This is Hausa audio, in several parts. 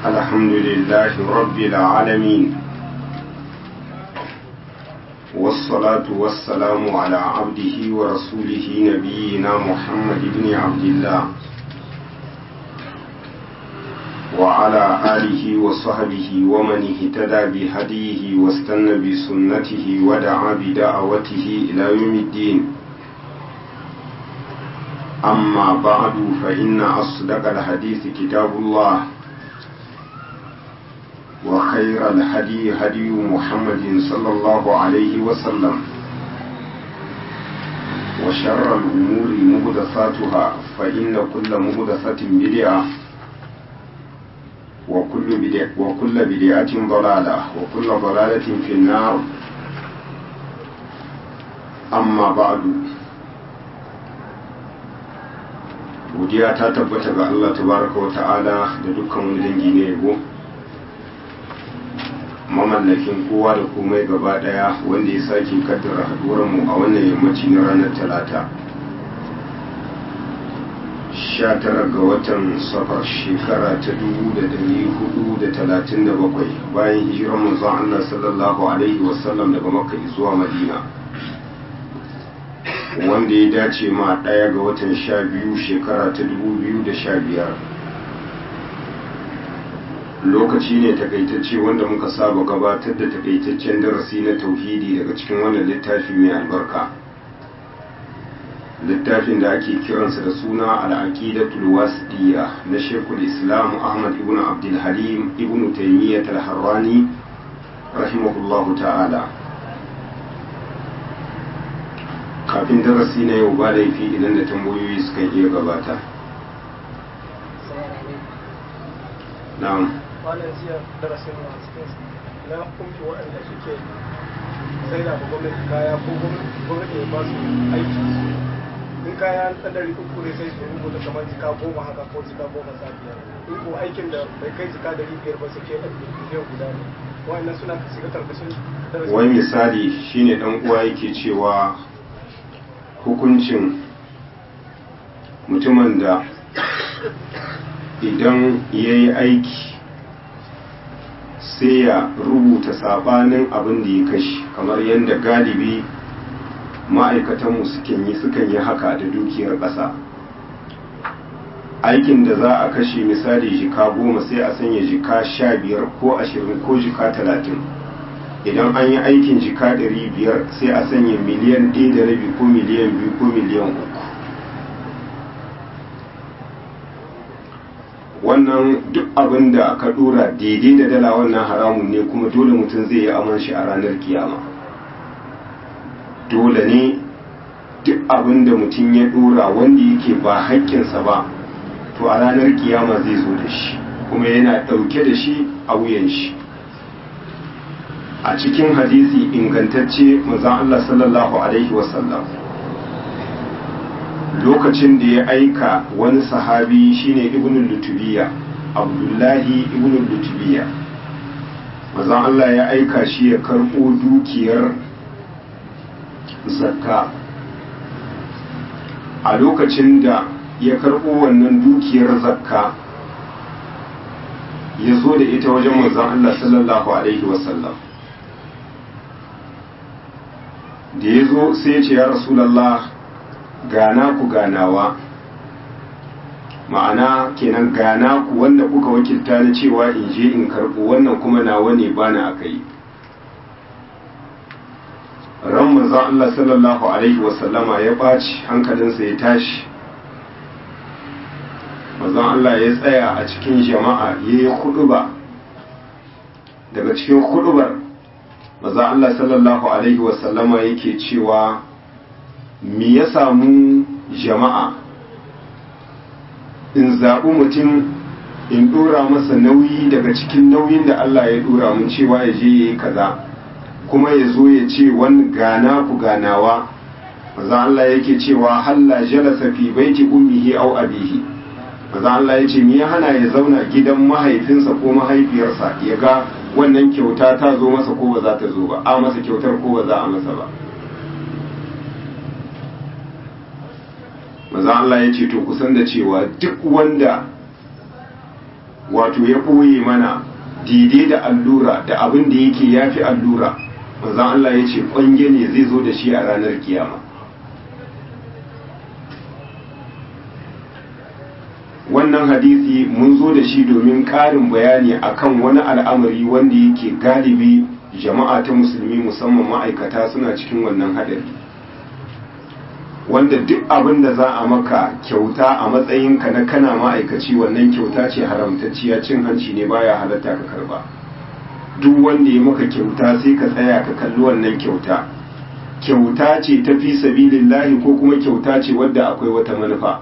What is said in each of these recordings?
الحمد لله رب العالمين والصلاة والسلام على عبده ورسوله نبينا محمد بن عبد الله وعلى آله وصحبه ومن اهتدى بهديه واستنى بسنته ودعا بدعوته إلى يوم الدين أما بعد فإن أصدق الحديث كتاب الله وخير الهدي هدي محمد صلى الله عليه وسلم وشر الأمور مهدثاتها فإن كل مهدثة بدعة وكل بدعة, وكل بدعة ضلالة وكل ضلالة في النار أما بعد godiya ta tabbata ga Allah tabaraka wa ta'ala da dukkan wani dangi ne yabo mamallakin kowa da komai gaba daya wanda ya sake kaddara haduwar mu a wannan yammaci na ranar talata 19 ga watan safar shekara ta 1437 bayan hijirar manzon Allah sallallahu alaihi wasallam daga makka zuwa madina wanda ya dace ma ɗaya ga watan sha biyu shekara ta dubu biyu da sha biyar lokaci ne takaitacce wanda muka saba gabatar da takaitaccen darasi na tauhidi daga cikin wannan littafi mai albarka littafin da ake kiransa da suna al'aqidatul wasiya na shekul islam ahmad ibn abdul halim ibn taymiyyah al-harrani rahimahullahu ta'ala kafin darasi na yau ba laifi idan da tambayoyi suka iya gabata na'am wannan jiya darasin na cikin na hukunci waɗanda suke sai da gwamnati kaya ko gwamnati ya ba su aiki in kaya na ɗari uku ne sai su rubuta kamar jika goma haka ko jika goma sha biyar in ko aikin da bai kai jika dari biyar ba su ke ɗan biliyan guda ne wa'annan suna shiga karkashin darasin wai misali shine dan uwa yake cewa hukuncin mutumin da idan ya yi aiki sai ya rubuta sabanin abin da ya kashi kamar yadda galibi ma'aikatanmu sukan yi sukan yi haka da dukiyar ƙasa aikin da za a kashe misali jika goma sai a sanya jika sha biyar ko ashirin ko jika talatin idan an yi aikin jika ɗari biyar sai a sanya miliyan ɗaya da rabi ko miliyan biyu ko miliyan uku wannan duk abin da ka ɗora daidai da dala wannan haramun ne kuma dole mutum zai yi aman shi a ranar kiyama dole ne duk abin da mutum ya ɗora wanda yake ba haƙƙinsa ba to a ranar kiyama zai zo da shi kuma yana ɗauke da shi a wuyan shi a cikin hadisi ingantacce manzon Allah sallallahu alaihi wasallam lokacin da ya aika wani sahabi shine ibn lutubiya abdullahi ibn lutubiya manzon Allah ya aika shi ya karɓo dukiyar zakka a lokacin da ya karɓo wannan dukiyar zakka ya zo da ita wajen manzon Allah sallallahu alaihi wasallam da ya zo sai ya ce ya rasulallah gana ku ganawa ma'ana kenan gana ku wanda kuka wakilta na cewa in je in karɓo wannan kuma nawa ne bana aka yi ran manzon Allah sallallahu alaihi wasallama ya ɓaci hankalinsa ya tashi manzon Allah ya tsaya a cikin jama'a ya yi huɗuba daga cikin huɗubar maza Allah sallallahu Alaihi wasallama yake cewa me ya samu jama'a in zaɓi mutum in ɗora masa nauyi daga cikin nauyin da Allah ya ɗora mun cewa ya je ya yi kaza kuma ya zo ya ce wani gana ku ganawa maza Allah yake cewa halla jalasa fi baiti ummihi au abihi maza Allah ya ce me ya hana ya zauna gidan mahaifinsa ko mahaifiyarsa ya ga wannan kyauta ta zo masa ko ba za ta zo ba a masa kyautar ko ba za a masa ba maza Allah ya ce to kusan da cewa duk wanda wato ya ɓoye mana daidai da allura da abin da yake ya fi allura manzan Allah ya ce ƙwange ne zai zo da shi a ranar kiyama wannan hadisi mun zo da shi domin ƙarin bayani akan wani al'amari wanda yake galibi jama'a ta musulmi musamman ma'aikata suna cikin wannan hadari wanda duk abin da za a maka kyauta a matsayinka na kana ma'aikaci wannan kyauta ce haramtacciya cin hanci ne baya halatta ka karba duk wanda ya maka kyauta sai ka tsaya ka kalli wannan kyauta kyauta ce ta fi sabilillahi ko kuma kyauta ce wadda akwai wata manufa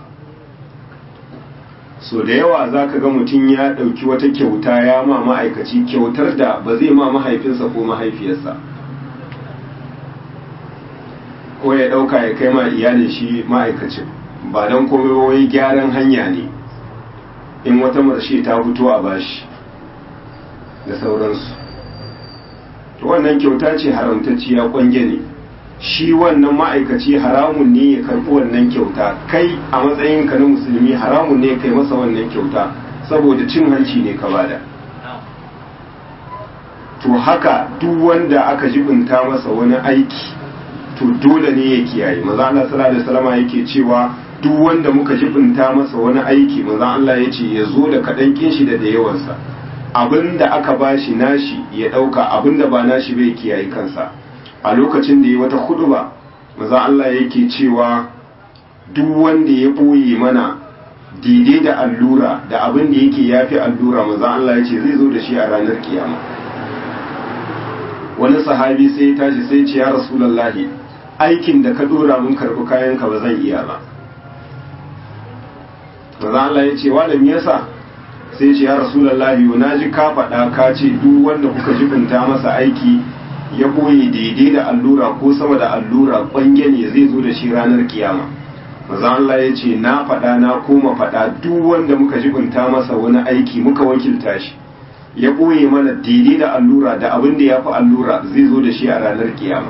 so da yawa za ka ga mutum ya ɗauki wata kyauta ya ma ma'aikaci kyautar da ba zai ma mahaifinsa ko mahaifiyarsa ko ya ɗauka ya kai ma iyalin shi ma'aikacin ba don komai wai gyaran hanya ne in wata marshe ta fito a bashi da sauransu to wannan kyauta ce haramtacciya kwange ne shi wannan ma'aikaci haramun ne ya karɓi wannan kyauta kai a matsayinka na musulmi haramun ne kai masa wannan kyauta saboda cin hanci ne ka bada to haka duk wanda aka jibinta masa wani aiki to dole ne ya kiyaye maza Allah sallallahu alaihi wasallam yake cewa duk wanda muka jibinta masa wani aiki maza Allah ya ce ya zo da kaɗan kin shi da da yawansa abinda aka bashi nashi ya ɗauka abinda ba nashi bai kiyaye kansa a lokacin da ya wata huduba maza Allah yake cewa duk wanda ya ɓoye mana daidai da allura da abin da yake yafi allura maza Allah ya ce zai zo da shi a ranar kiyama wani sahabi sai ya tashi sai ce ya rasulallahi aikin da ka dora mun karɓi kayanka ba zan iya ba maza Allah ya ce wanda me yasa sai ce ya rasulallahi na ji ka faɗa ka ce duk wanda kuka jibinta masa aiki ya boye daidai da allura ko sama da allura kwange ne zai zo da shi ranar kiyama maza Allah ya ce na faɗa na koma faɗa duk wanda muka jibinta masa wani aiki muka wakilta shi ya ɓoye mana daidai da allura da abin da ya fi allura zai zo da shi a ranar kiyama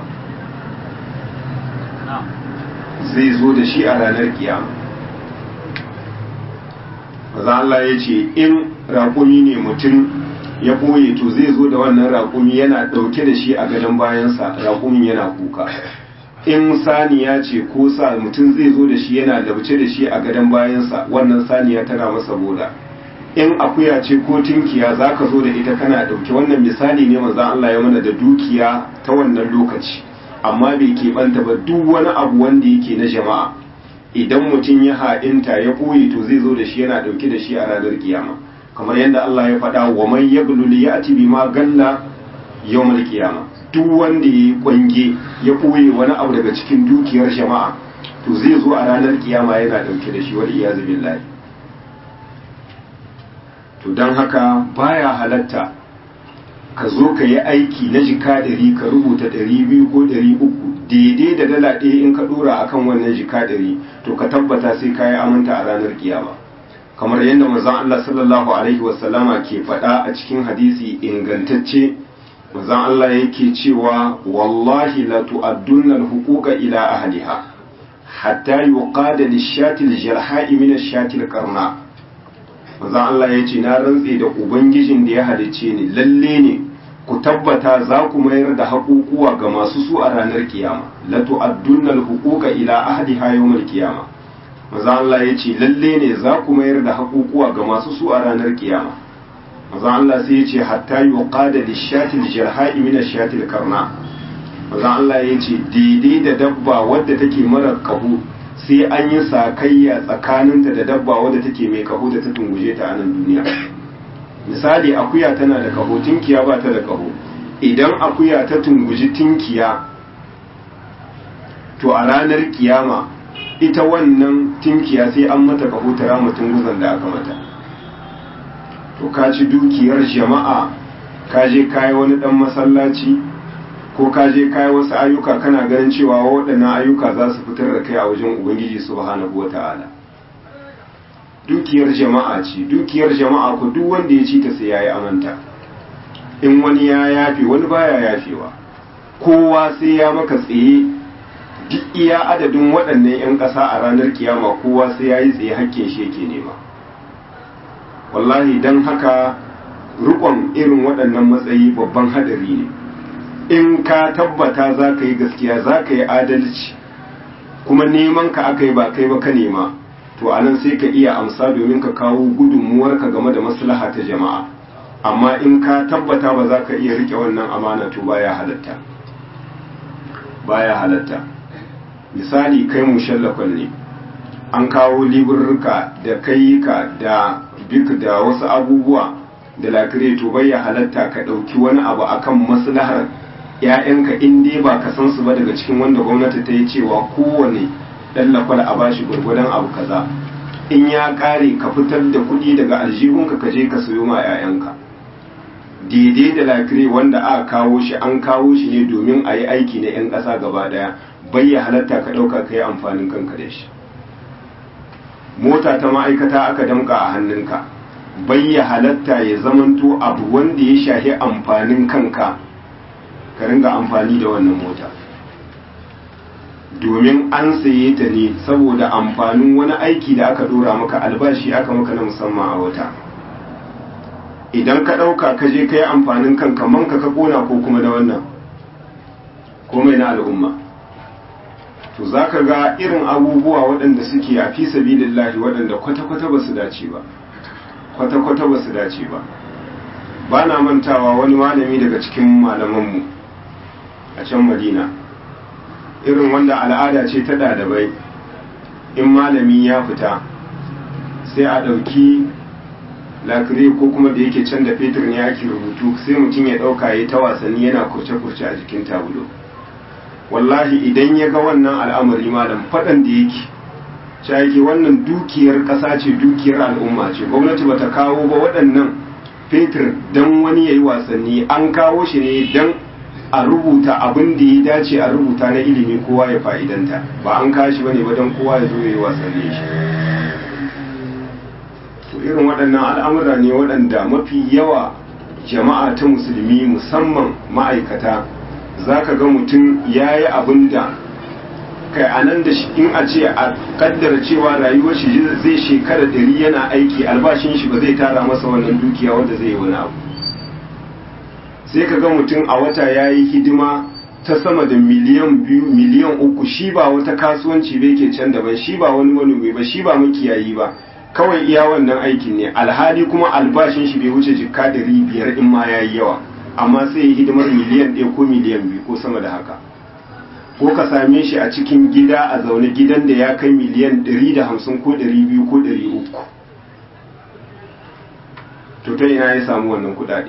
zai zo da shi a ranar kiyama maza Allah ya ce in raƙumi ne mutum ya ɓoye to zai zo da wannan raƙumi yana ɗauke da shi a gadon bayansa raƙumin yana kuka in saniya ce ko sa mutum zai zo da shi yana labce da shi a gadon bayansa wannan saniya tana masa boda in akuya ce ko tinkiya za ka zo da ita kana ɗauke wannan misali ne manzan Allah ya mana da dukiya ta wannan lokaci amma bai keɓanta ba duk wani abu wanda yake na jama'a idan mutum ya ha'inta ya ɓoye to zai zo da shi yana ɗauke da shi a ranar kiyama kamar yadda Allah ya faɗa wa man yaglul ya'ti bima galla yawmal kiyama duk wanda ya kwange ya ɓoye wani abu daga cikin dukiyar jama'a to zai zo a ranar kiyama yana ɗauke da shi wal iyazu billahi to don haka baya halatta ka zo ka yi aiki na jika ɗari ka rubuta ɗari biyu ko ɗari uku daidai da dala ɗaya in ka ɗora akan wannan jika ɗari to ka tabbata sai ka yi amanta a ranar kiyama kamar yadda manzon Allah sallallahu alaihi wasallama ke faɗa a cikin hadisi ingantacce manzon Allah yake cewa wallahi la tu'addunna al-huquqa ila ahliha hatta yuqada lish-shati al-jarha'i min ash-shati al-qarna manzon Allah yace na rantse da ubangijin da ya halice ni lalle ne ku tabbata za ku mayar da haƙuƙuwa ga masu su a ranar kiyama la tu'addunna al-huquqa ila ahliha yawm al-qiyama maza Allah ya ce lalle ne za ku mayar da haƙuƙuwa ga masu su a ranar kiyama maza Allah sai ya ce hatta yuqada lishatil jarha'i min ashatil karna maza Allah ya ce daidai da dabba wadda take mara kahu sai an yi sakayya tsakaninta da dabba wadda take mai kaho da ta tunguje ta a nan duniya misali akuya tana da kaho tinkiya ba ta da kaho idan akuya ta tunguji tinkiya to a ranar kiyama ita wannan tinkiya sai an mata kaho ta rama tunguzan da aka mata to ka ci dukiyar jama'a ka je kayi wani dan masallaci ko ka je kayi wasu ayyuka kana ganin cewa waɗannan ayyuka za su fitar da kai a wajen ubangiji subhanahu wata'ala dukiyar jama'a ce dukiyar jama'a ku duk wanda ya ci ta sai yayi amanta in wani ya yafe wani baya yafewa kowa sai ya maka tsaye duk iya adadin waɗannan 'yan ƙasa a ranar kiyama kowa sai ya yi tsaye hakkin shi yake nema wallahi don haka rikon irin waɗannan matsayi babban hadari ne in ka tabbata za ka yi gaskiya za ka yi adalci kuma neman ka aka yi ba kai ba ka nema to anan sai ka iya amsa domin ka kawo gudunmuwarka game da maslaha ta jama'a amma in ka tabbata ba za ka iya rike wannan amana to baya halatta baya halatta misali kai mushallakon ne an kawo liburruka da kayyuka da bik da wasu abubuwa da lakire to bai ya halatta ka ɗauki wani abu akan maslahar ‘ya'yanka in dai ba ka san su ba daga cikin wanda gwamnati ta yi cewa kowane ɗan lakwal a bashi gwargwadon abu kaza in ya ƙare ka fitar da kuɗi daga aljihunka ka je ka sayo ma ‘ya'yanka daidai da lakire wanda aka kawo shi an kawo shi ne domin a yi aiki na 'yan ƙasa gaba ɗaya bai ya halatta ka ɗauka ka yi amfanin kanka da shi mota ta ma'aikata aka damka a hannunka bai ya halatta ya zamanto abu wanda ya shahi amfanin kanka ka ringa amfani da wannan mota domin an saye ta ne saboda amfanin wani aiki da aka dora maka albashi aka maka na musamman a wata idan ka ɗauka ka je ka yi amfanin kanka manka ka kona ko kuma da wannan komai na al'umma to za ka ga irin abubuwa waɗanda suke a fi sabilillahi waɗanda kwata-kwata ba su dace ba kwata-kwata ba su dace ba ba na mantawa wani malami daga cikin malamanmu a can madina irin wanda al'ada ce ta ɗalibai in malami ya fita sai a ɗauki lakire ko kuma da yake can da fetur ne ake rubutu sai mutum ya ɗauka ya ta wasanni yana kurce-kurce a jikin tabulo wallahi idan ya ga wannan al'amari malam faɗan da yake cewa yake wannan dukiyar ƙasa ce dukiyar al'umma ce gwamnati bata kawo ba waɗannan fetur don wani ya yi wasanni an kawo shi ne don a rubuta abin da ya dace a rubuta na ilimi kowa ya fa'idanta ba an kashi ba ne ba don kowa ya zo ya yi wasanni shi to irin waɗannan al'amura ne waɗanda mafi yawa jama'a ta musulmi musamman ma'aikata za ka ga mutum ya yi abin da kai a nan da in a ce a kaddara cewa rayuwar shi zai shekara ɗari yana aiki albashin shi ba zai tara masa wannan dukiya wanda zai yi wani abu sai ka ga mutum a wata ya yi hidima ta sama da miliyan biyu miliyan uku shi ba wata kasuwanci bai ke can daban shi ba wani manomi ba shi ba makiyayi ba kawai iya wannan aikin ne alhali kuma albashin shi bai wuce jikka ɗari biyar in ma ya yi yawa amma sai ya hidimar miliyan ɗaya ko miliyan biyu ko sama da haka ko ka same shi a cikin gida a zaune gidan da ya kai miliyan ɗari da hamsin ko ɗari biyu ko ɗari uku to ta ina ya samu wannan kuɗaɗe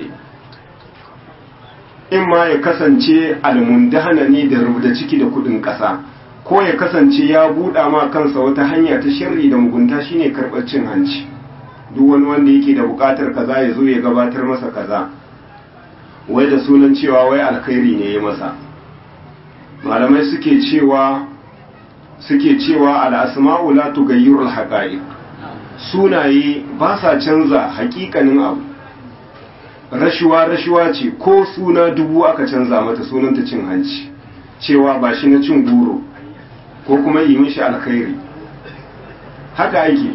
in ma ya kasance almundahana ne da rubuta ciki da kuɗin ƙasa ko ya kasance ya buɗa ma kansa wata hanya ta shirri da mugunta shine karɓar cin hanci duk wani wanda yake da buƙatar kaza ya zo ya gabatar masa kaza wai da sunan cewa wai alkhairi ne ya masa malamai suke cewa suke cewa al'asma'u la tughayyiru al-haqa'iq sunaye ba sa canza hakikanin abu rashuwa rashuwa ce ko suna dubu aka canza mata sunanta cin hanci cewa ba shi na cin goro ko kuma yi mishi alkhairi haka ake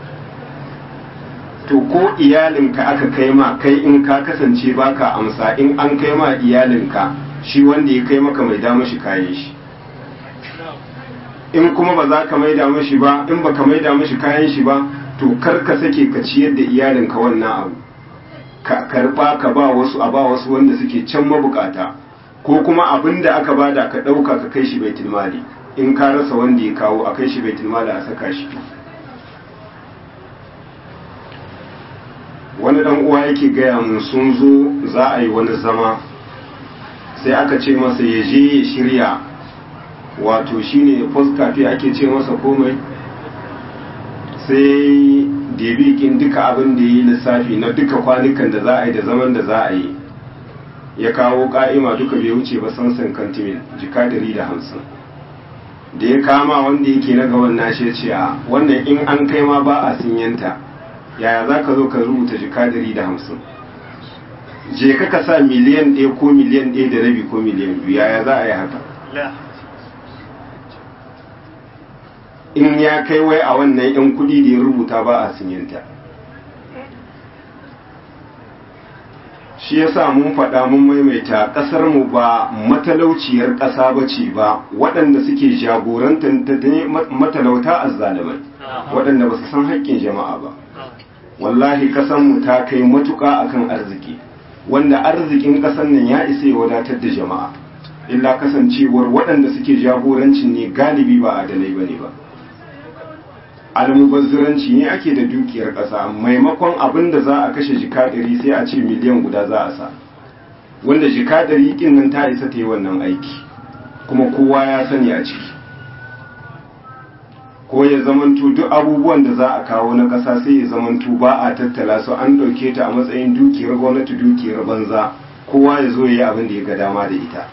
to ko iyalinka aka kai ma kai in ka kasance baka amsa in an kai ma iyalinka shi wanda ya kai maka mai da mashi kayan shi in kuma ba za ka maida mashi ba in ba ka maida mashi kayan shi ba to kar ka sake ka ciyar da iyalinka wannan abu ka karba ka ba wasu a ba wasu wanda suke can mabukata ko kuma abin da aka bada ka ɗauka ka kai shi baitul mali in ka rasa wanda ya kawo a kai shi baitul mali a saka shi wani dan uwa yake gaya mun sun zo za a yi wani zama sai aka ce masa ya je ya shirya wato shine post cafe ake ce masa komai sai debikin duka abin da ya yi lissafi na duka kwanukan da za a yi da zaman da za a yi ya kawo ka'ima duka bai wuce ba sansan kantimin jika dari da hamsin da ya kama wanda yake na gaban nashi ce a wannan in an kai ma ba a sinyanta yaya za ka zo ka rubuta jika dari da hamsin je ka ka sa miliyan ɗaya ko miliyan ɗaya da rabi ko miliyan biyu yaya za a yi haka in ya kai wai a wannan yan kuɗi da ya rubuta ba a sinyanta shi yasa mun faɗa mun maimaita ƙasar mu ba matalauciyar ƙasa ba ce ba waɗanda suke jagorantar matalauta azzalimai waɗanda ba su san haƙƙin jama'a ba wallahi ƙasar mu ta kai matuƙa akan arziki wanda arzikin ƙasar nan ya isa ya wadatar da jama'a illa kasancewar waɗanda suke jagorancin ne galibi ba adalai bane ba almubazziranci ne ake da dukiyar ƙasa maimakon abin da za a kashe jika ɗari sai a ce miliyan guda za a sa wanda jika ɗari ƙin nan ta isa ta yi wannan aiki kuma kowa ya sani a ciki ko ya zamanto duk abubuwan da za a kawo na ƙasa sai ya zamanto ba a tattala su an ɗauke ta a matsayin dukiyar gwamnati dukiyar banza kowa ya zo ya yi abin da ya ga dama da ita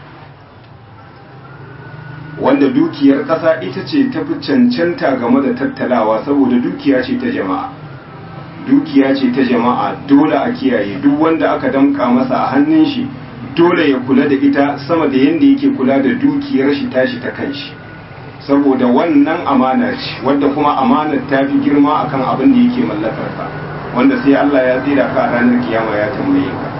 wanda dukiyar ƙasa ita ce ta fi cancanta game da tattalawa saboda dukiya ce ta jama'a dukiya ce ta jama'a dole a kiyaye duk wanda aka damka masa a hannun shi dole ya kula da ita sama da yadda yake kula da dukiyar shi tashi ta kanshi saboda wannan amana ce wanda kuma amanar ta fi girma akan abin da yake mallakar ka wanda sai Allah ya tsira ka a ranar kiyama ya tambaye ka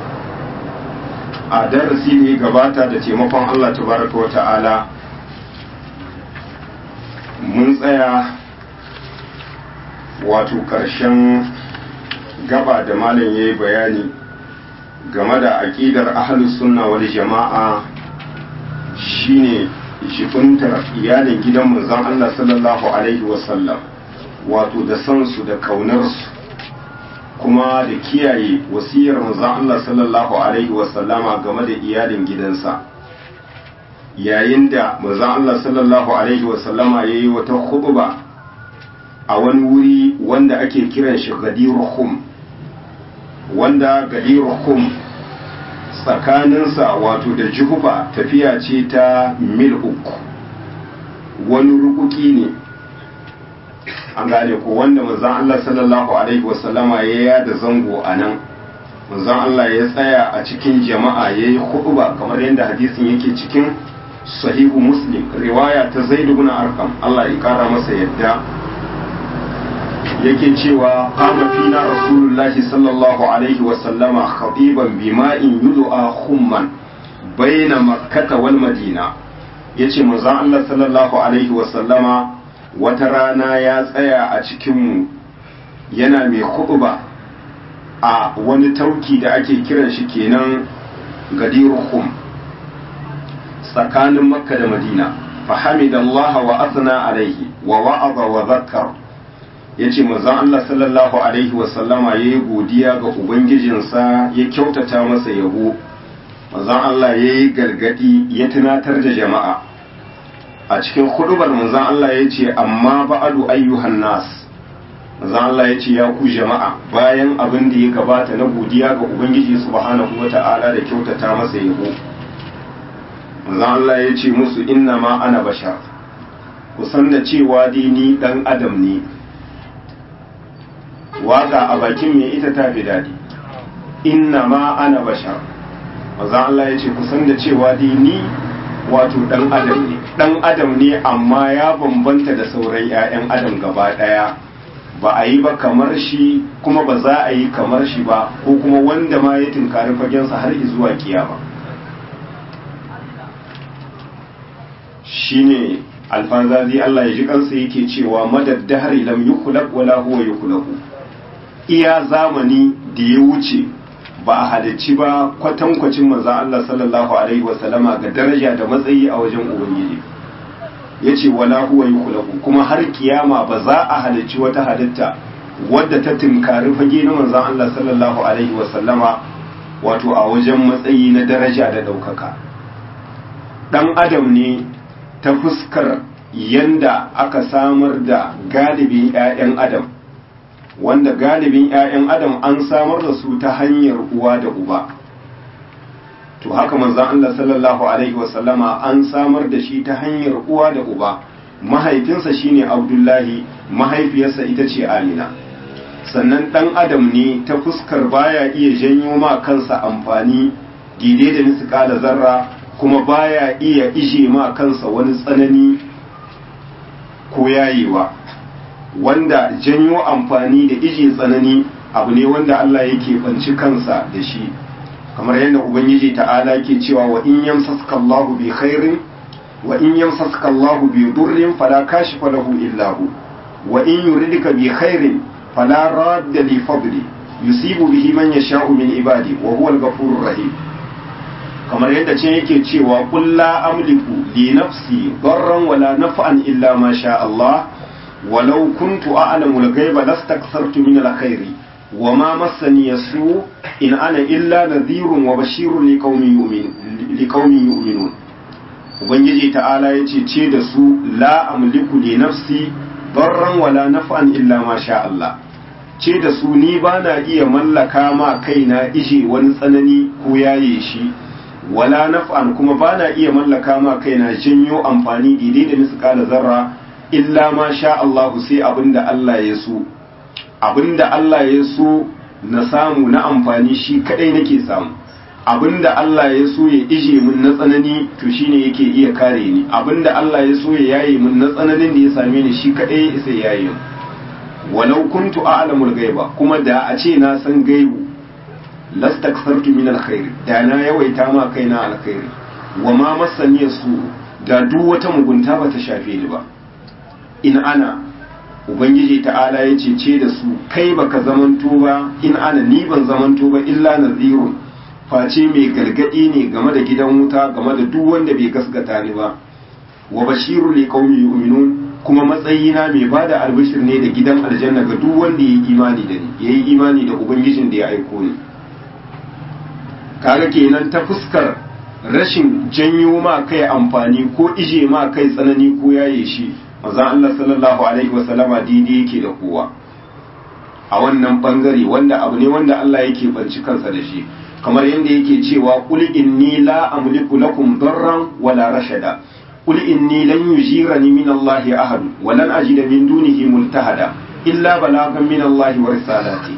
a darasi ne gabata da taimakon Allah tabaraka wa ta'ala mun tsaya wato ƙarshen gaba da malam ya yi bayani game da aƙidar ahalus sunna wal jama'a shine jibintar iyalin gidan manzon Allah sallallahu alaihi wasallam wato da sansu da ƙaunarsu kuma da kiyaye wasiyar manzon Allah sallallahu alaihi wasallama game da iyalin gidansa yayin da manzon Allah sallallahu alaihi wasallama yayi wata khutba a wani wuri wanda ake kiran shi Gadiru Khum wanda Gadiru Khum tsakaninsa wato da Juhufa tafiya ce ta mil uku wani rukuki ne an gane ko wanda manzon Allah sallallahu alaihi wasallama ya yada zango a nan manzon Allah ya tsaya a cikin jama'a yayi khutba kamar yadda hadisin yake cikin sahihu muslim riwaya ta zaid ibn arqam Allah ya kara masa yadda yake cewa qama fina rasulullahi sallallahu alaihi wa sallama khatiban bima'in yud'a khumman baina makkah wal madina yace manzon Allah sallallahu alaihi wa sallama wata rana ya tsaya a cikin mu yana mai khutba a wani tauki da ake kiran shi kenan gadiru khum tsakanin makka da madina fahimidallah wa asna alaihi wa wa'aza wa zakkar yace manzon Allah sallallahu alaihi wa sallama yayi godiya ga ubangijinsa ya kyautata masa yabo manzon Allah yayi gargadi ya tunatar da jama'a a cikin hudubar manzon Allah yace amma ba'adu ayyuhan nas manzon Allah yace ya ku jama'a bayan abin da ya gabata na godiya ga ubangiji subhanahu wata'ala da kyautata masa yabo manzon Allah ya ce musu inna ma ana bashar ku san da cewa dai ni dan adam ne waka a bakin mai ita ta fi daɗi inna ma ana bashar manzon Allah ya ce ku san da cewa dai ni wato dan adam ne dan adam ne amma ya bambanta da sauran 'ya'yan adam gaba ɗaya ba a yi ba kamar shi kuma ba za a yi kamar shi ba ko kuma wanda ma ya tunkari fagensa har zuwa kiyama shine alfazazi Allah ya ji kansa yake cewa madad dahri lam yukhlaq wala huwa yukhlaqu iya zamani da ya wuce ba a halicci ba kwatankwacin manzo Allah sallallahu alaihi wasallama ga daraja da matsayi a wajen ubangiji yace wala huwa yukhlaqu kuma har kiyama ba za a halicci wata halitta wadda ta tinkari fage na manzo Allah sallallahu alaihi wasallama wato a wajen matsayi na daraja da daukaka dan adam ne ta fuskar yanda aka samar da galibin 'ya'yan adam wanda galibin 'ya'yan adam an samar da su ta hanyar uwa da uba to haka manzan Allah sallallahu alaihi wasallama an samar da shi ta hanyar uwa da uba mahaifinsa shine abdullahi mahaifiyarsa ita ce amina sannan ɗan adam ne ta fuskar baya iya janyo ma kansa amfani daidai da misƙala zarra kuma baya iya ishe ma kansa wani tsanani ko yayewa wanda janyo amfani da ije tsanani abu ne wanda Allah yake banci kansa da shi kamar yadda ubangiji ta'ala ke cewa wa in yamsaska Allahu bi khairin wa in yamsaska Allahu bi durrin fala kashifa lahu illa hu wa in yuridka bi khairin fala radda li fadli yusibu bihi man yasha'u min ibadi wa huwa al-ghafurur rahim kamar yadda ce yake cewa qul la amliku li nafsi darran wala naf'an illa ma sha Allah walau kuntu a'lamu al-ghaiba lastakthartu min al-khairi وما مسني السوء إن أنا إلا نذير وبشير لقوم يؤمن لقوم يؤمنون ubangiji ta'ala ya ce ce da su la amliku li nafsi darran wala naf'an illa ma sha Allah ce da su ni ba na iya mallaka ma kaina ije wani tsanani ko yaye shi wala naf'an kuma ba na iya mallaka ma kaina janyo amfani daidai da misƙala zarra illa ma sha Allah sai abinda Allah ya so abinda Allah ya so na samu na amfani shi kadai nake samu abinda Allah ya so ya ije min na tsanani to shine yake iya kare ni abinda Allah ya so ya yaye min na tsananin da ya same ni shi kadai ya isa yaye walau kuntu a'lamul ghaiba kuma da a ce na san gaibu lastaksartu min alkhair da na yawaita ma kaina alkhairi wa ma masani su da duk wata mugunta ba ta shafe ni ba in ana ubangiji ta'ala ya cece da su kai baka zamanto ba in ana ni ban zamanto ba illa nazirun face mai gargadi ne game da gidan wuta game da duk wanda bai gasgata ni ba wa bashiru li qaumi yu'minun kuma matsayina mai bada albishir ne da gidan aljanna ga duk wanda yayi imani da ni yayi imani da ubangijin da ya aiko ni kaga kenan ta fuskar rashin janyo ma kai amfani ko ije ma kai tsanani ko yaye shi manzon Allah sallallahu alaihi wasallama daidai yake da kowa a wannan bangare wanda abu ne wanda Allah yake banci kansa da shi kamar yadda yake cewa qul inni la amliku lakum darran wala rashada qul inni lan yujirani min Allah ahad wa lan ajida min dunihi multahada illa balagan min Allah wa risalati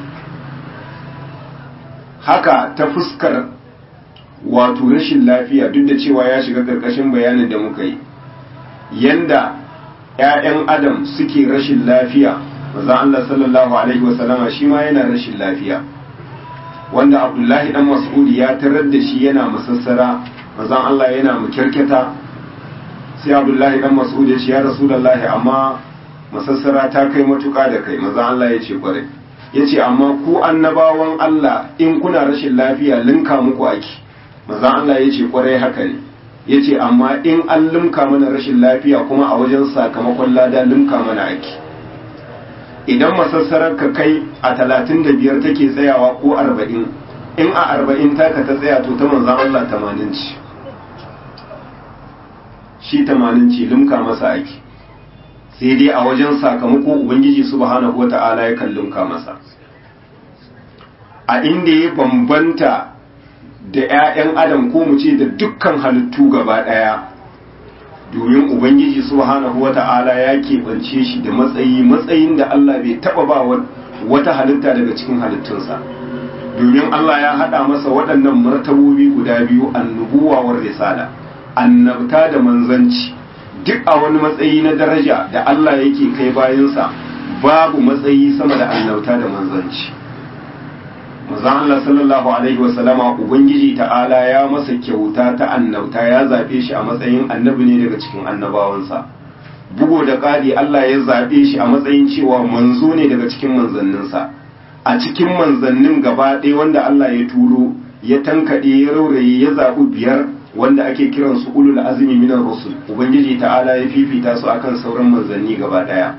haka ta fuskar wato rashin lafiya duk da cewa ya shiga karkashin bayanin da muka yi yanda ‘ya'yan adam suke rashin lafiya maza Allah sallallahu Alaihi wasallama shi ma yana rashin lafiya wanda abdullahi dan mas'udi ya tarar da shi yana masassara maza Allah yana mukirkita sai abdullahi dan mas'udi ya ce ya rasulallahi amma masassara ta kai matuka da kai maza Allah ya ce kwarai ya ce amma ku annabawan Allah in kuna rashin lafiya linka muku ake maza Allah ya ce kwarai haka ne ya ce amma in an limka mana rashin lafiya kuma a wajen sakamakon lada limka mana ake idan masassarar ka kai a talatin da biyar take tsayawa ko arba'in in a arba'in taka ta tsaya to ta manzan Allah tamanin ci shi tamanin ci limka masa ake sai dai a wajen sakamako ubangiji subhanahu wata'ala ya kan limka masa a inda ya bambanta da 'ya'yan adam ko mu ce da dukkan halittu gaba ɗaya domin ubangiji subhanahu wata'ala ya keɓance shi da matsayi matsayin da Allah bai taɓa ba wata halitta daga cikin halittunsa domin Allah ya haɗa masa waɗannan martabobi guda biyu annubuwa war risala annabta da manzanci duk a wani matsayi na daraja da Allah yake kai bayansa babu matsayi sama da annabta da manzanci manzon Allah sallallahu alaihi wasallama ubangiji ta'ala ya masa kyauta ta annabta ya zabe shi a matsayin annabi ne daga cikin annabawansa bugo da ƙari Allah ya zabe shi a matsayin cewa manzo ne daga cikin manzanninsa a cikin manzannin gaba ɗaya wanda Allah ya turo ya tankaɗe ya rauraye ya zaɓi biyar wanda ake kiran su ulul azmi minar rusul ubangiji ta'ala ya fifita su akan sauran manzanni gaba ɗaya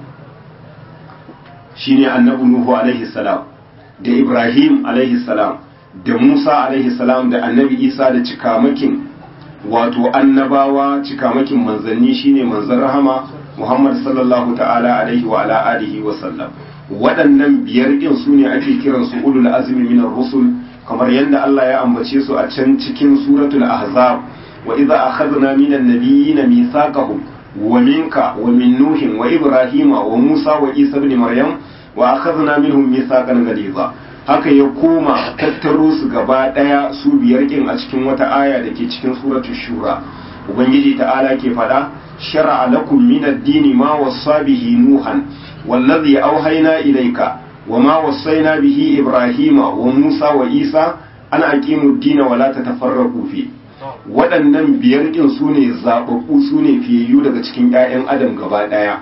shine annabi nuhu alaihi salam da Ibrahim salam da Musa salam da annabi Isa da cikamakin wato annabawa cikamakin manzanni shine manzan rahama Muhammad sallallahu ta'ala alaihi wa ala alihi wa sallam waɗannan biyar ɗin su ne ake kiran su ulul azmi minar rusul kamar yadda Allah ya ambace su a can cikin suratul ahzab wa idza akhadna minan nabiyyina mithaqahum wa minka wa min nuhin wa ibrahima wa musa wa isa ibn maryam wa akhadna minhum mithaqan ghaliza haka ya koma tattaro su gaba daya su biyar kin a cikin wata aya da ke cikin suratul shura ubangiji ta'ala ke fada shar'a lakum min ad-din ma wassa bihi nuhan wallazi awhayna ilayka وما وصينا به إبراهيم وموسى وإيسى ana aqimu dina wala tatafarraqu fi waɗannan biyar ɗin su ne zaɓaɓɓu su ne fiyayyu daga cikin 'ya'yan adam gaba ɗaya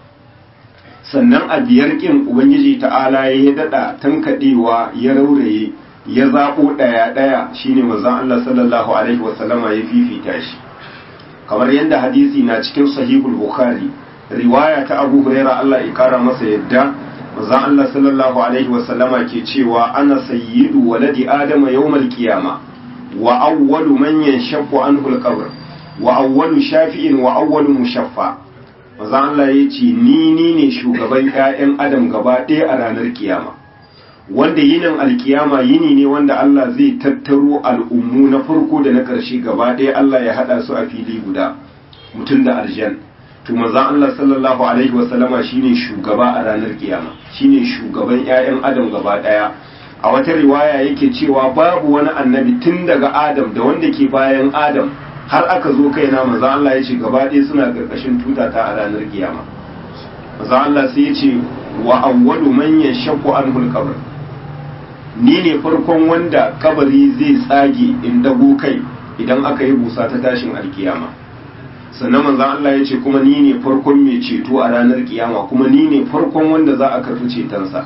sannan a biyar ƙin ubangiji ta'ala ya daɗa tankaɗewa ya rauraye ya zaɓo ɗaya ɗaya shine manzon Allah sallallahu alaihi wasallama ya fifita shi kamar yadda hadisi na cikin sahihul bukhari riwaya ta abu huraira Allah ya kara masa yadda manzon Allah sallallahu alaihi wasallama ke cewa ana sayyidu waladi adama yawmal qiyama wa awwalu man yanshaqqu anhu al-qabr wa awwalu shafi'in wa awwalu mushaffa manzon Allah ya ce ni ni ne shugaban ƴaƴan adam gaba ɗaya a ranar kiyama wanda yinin alkiyama yini ne wanda Allah zai tattaro al'ummu na farko da na ƙarshe gaba ɗaya Allah ya haɗa su a fili guda mutum da aljan to manzon Allah sallallahu alaihi wasallama shine shugaba a ranar kiyama shine shugaban ƴaƴan adam gaba ɗaya a wata riwaya yake cewa babu wani annabi tun daga adam da wanda ke bayan adam har aka zo kaina manzon Allah ya ce gaba ɗaya suna ƙarƙashin tutata a ranar kiyama manzon Allah sai ya ce wa awwalu man yashaqqu anhu al-qabr ni ne farkon wanda kabari zai tsage in dago kai idan aka yi busa ta tashin alkiyama sannan manzan Allah ya ce kuma ni ne farkon mai ceto a ranar kiyama kuma ni ne farkon wanda za a karfi cetonsa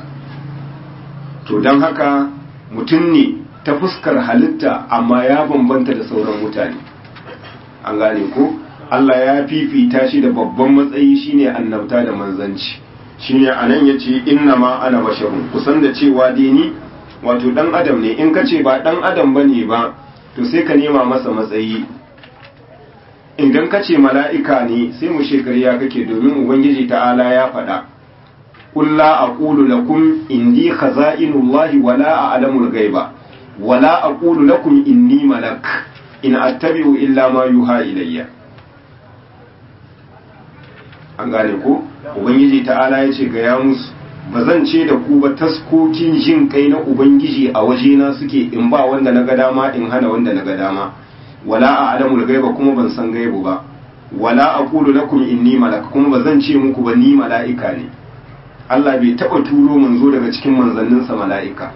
to don haka mutum ne ta fuskar halitta amma ya bambanta da sauran mutane an gane ko Allah ya fifita shi da babban matsayi shine annabta da manzanci shine anan yace inna ma ana basharun kusan da cewa dai ni wato dan adam ne in ka ce ba dan adam bane ba to sai ka nema masa matsayi idan ka ce mala'ika ne sai mu shekariya kake domin ubangiji ta'ala ya faɗa qul la aqulu lakum indi khaza'inullahi wala a'lamul ghaiba wala aqulu lakum inni malak in attabi'u illa ma yuha ilayya an gane ko ubangiji ta'ala ya ce ga ya musu ba zan ce da ku ba taskokin jin kai na ubangiji a wajena suke in ba wanda na ga dama in hana wanda na ga dama wala a alamul gaiba kuma ban san gaibu ba wala aqulu lakum inni malak kuma ba zan ce muku ba ni mala'ika ne Allah bai taba turo manzo daga cikin manzanninsa mala'ika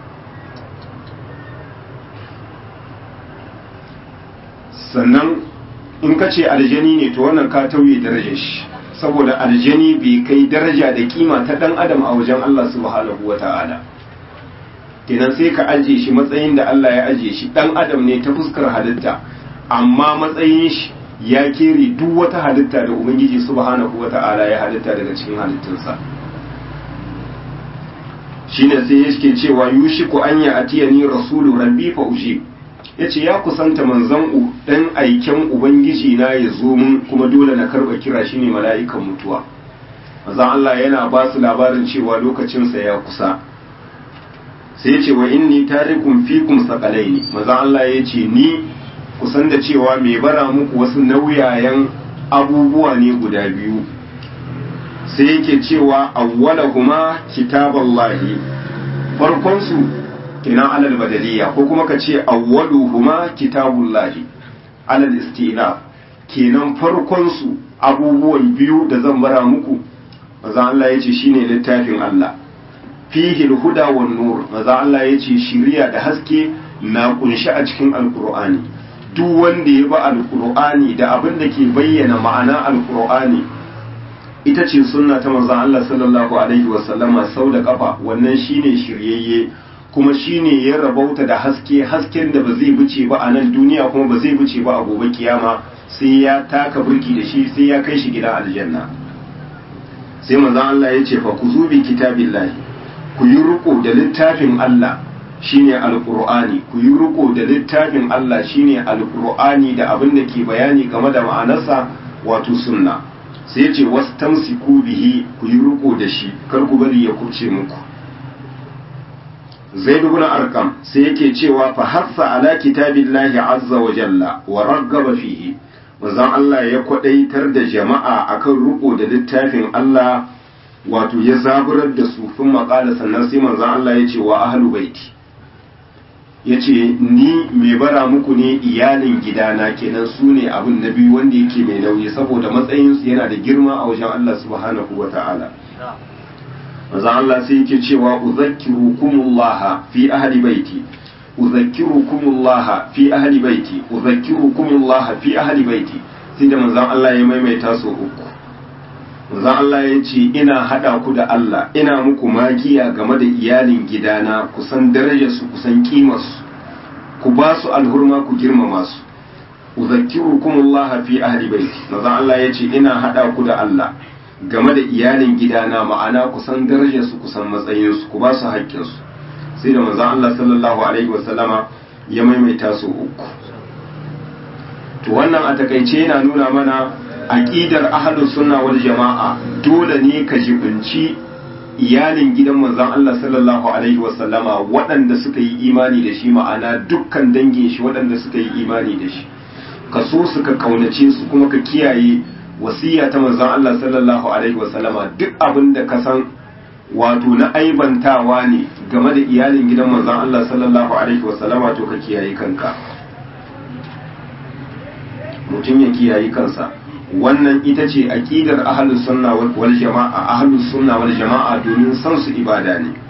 sannan in ka ce aljani ne to wannan ka tauye darajar shi saboda aljani bai kai daraja da kima ta dan adam a wajen Allah subhanahu wa ta'ala kenan sai ka ajiye shi matsayin da Allah ya ajiye shi dan adam ne ta fuskar halitta amma matsayin shi ya kere duk wata halitta da ubangiji subhanahu wa ta'ala ya halitta daga cikin halittunsa shine sai yake cewa yushiku an ya atiyani rasulu rabbi fa ujib yace ya kusanta manzon dan aiken ubangiji na ya zo mun kuma dole na karba kira shi ne mala'ikan mutuwa manzon Allah yana ba su labarin cewa lokacin sa ya kusa sai yace wa inni tarikum fikum saqalaini manzon Allah yace ni kusan da cewa mai bara muku wasu nauyayen abubuwa ne guda biyu sai yake cewa awwalahuma kitaballahi farkon su kenan alal badaliya ko kuma ka ce awwaluhuma kitabullahi alal istinaf kenan farkon su abubuwan biyu da zan bara muku maza Allah yace shine littafin Allah fihi alhuda wan nur maza Allah yace shiriya da haske na kunshi a cikin alqur'ani duk wanda ya ba alqur'ani da abin da ke bayyana ma'ana alqur'ani ita ce sunna ta manzon Allah sallallahu alaihi wasallama sau da kafa wannan shine shiryayye kuma shine ya rabauta da haske hasken da ba zai bice ba a nan duniya kuma ba zai bice ba a gobe kiyama sai ya taka burki da shi sai ya kai shi gidan aljanna sai manzon Allah ya ce fa kuzu bi kitabillahi ku yi riko da littafin Allah shine alqur'ani ku yi riko da littafin Allah shine alqur'ani da abin da ke bayani game da ma'anarsa wato sunna sai ya ce wastamsiku bihi ku yi riko da shi kar ku bari ya kuce muku zaid ibn arqam sai yake cewa fa hassa ala kitabillahi azza wa jalla wa raggaba fihi manzon Allah ya kwadaitar da jama'a akan riko da littafin Allah wato ya zaburar da su sun maƙala sannan sai manzon Allah ya ce wa ahlu baiti ya ce ni mai bara muku ne iyalin gidana kenan su ne abin na biyu wanda yake mai nauyi saboda matsayinsu yana da girma a wajen Allah subhanahu wa ta'ala manzon Allah sai yake cewa uzakkirukumullah fi ahli baiti uzakkirukumullah fi ahli baiti uzakkirukumullah fi ahli baiti sai da manzon Allah ya maimaita su uku manzon Allah ya ce ina hada ku da Allah ina muku magiya game da iyalin gidana kusan darajar su kusan kimar su ku ba su alhurma ku girmama su uzakkirukumullah fi ahli baiti manzon Allah ya ce ina hada ku da Allah game da iyalin gidana ma'ana kusan darajar su kusan matsayin su ku ba su haƙƙin su sai da manzon Allah sallallahu alaihi wasallama ya maimaita su uku to wannan a takaice yana nuna mana aqidar ahlus sunna wal jama'a dole ne ka jibinci iyalin gidan manzon Allah sallallahu alaihi wasallama waɗanda suka yi imani da shi ma'ana dukkan dangin shi waɗanda suka yi imani da shi ka so su ka kaunace su kuma ka kiyaye wasiya ta manzon Allah sallallahu alaihi wasallama duk abin da ka san wato na aibantawa ne game da iyalin gidan manzon Allah sallallahu alaihi wasallama to ka kiyaye kanka mutum ya kiyaye kansa wannan ita ce aqidar ahlus sunna wal jama'a ahlus sunna wal jama'a domin san su ibada ne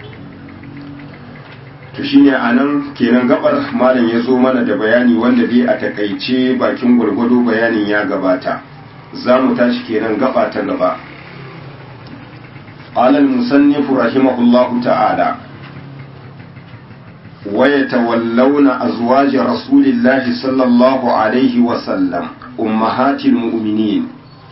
to shine anan kenan gabar malam ya zo mana da bayani wanda dai a takaice bakin gwargwado bayanin ya gabata za mu tashi kenan gaba ta gaba قال المصنف رحمه الله تعالى ويتولون أزواج رسول الله صلى الله عليه وسلم أمهات المؤمنين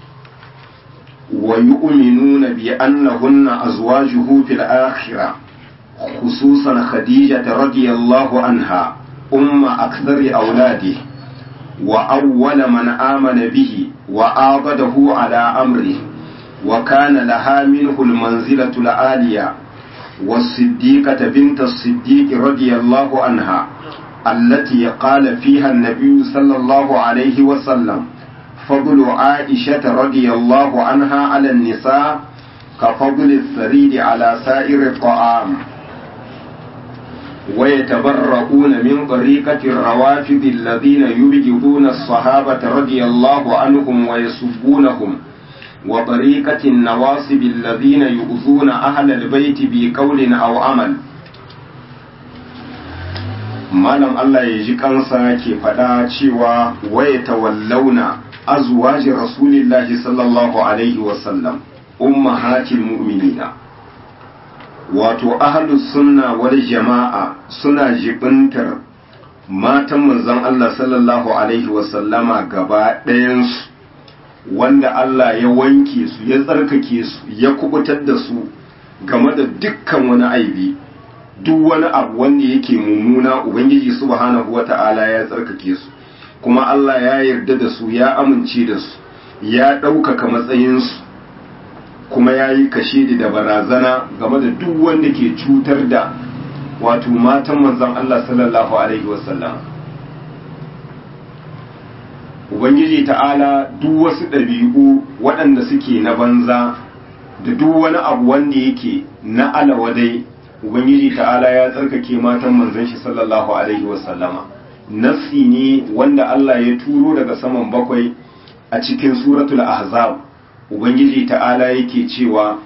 ويؤمنون بأنهن أزواجه في الآخرة خصوصا خديجة رضي الله عنها أم أكثر أولاده وأول من آمن به وآبده على أمره وكان لها منه المنزلة العالية والصديقة بنت الصديق رضي الله عنها التي قال فيها النبي صلى الله عليه وسلم فضل عائشة رضي الله عنها على النساء كفضل الثريد على سائر الطعام ويتبرؤون من طريقة الروافض الذين يبغضون الصحابة رضي الله عنهم ويسبونهم وطريقة النواصب الذين يؤذون أهل البيت بقول أو عمل malam Allah ya ji kansa ke faɗa cewa waya tawallauna azwaji rasulillahi sallallahu alaihi wasallam ummahatil mu'minina wato ahlus sunna wal jama'a suna jibintar matan manzon Allah sallallahu alaihi wasallama gaba ɗayansu wanda Allah ya wanke su ya tsarkake su ya kubutar da su game da dukkan wani aibi duk wani abu wanda yake mummuna ubangiji subhanahu wata'ala ya tsarkake su kuma Allah ya yarda da su ya amince da su ya ɗaukaka matsayinsu kuma ya yi kashe da barazana game da duk wanda ke cutar da wato matan manzon Allah sallallahu alaihi wasallam ubangiji ta'ala duk wasu ɗabi'u waɗanda suke na banza da duk wani abu wanda yake na alawadai ubangiji ta'ala ya tsarkake matan manzon shi sallallahu alaihi wasallama nassi ne wanda Allah ya turo daga saman bakwai a cikin suratul ahzab ubangiji ta'ala yake cewa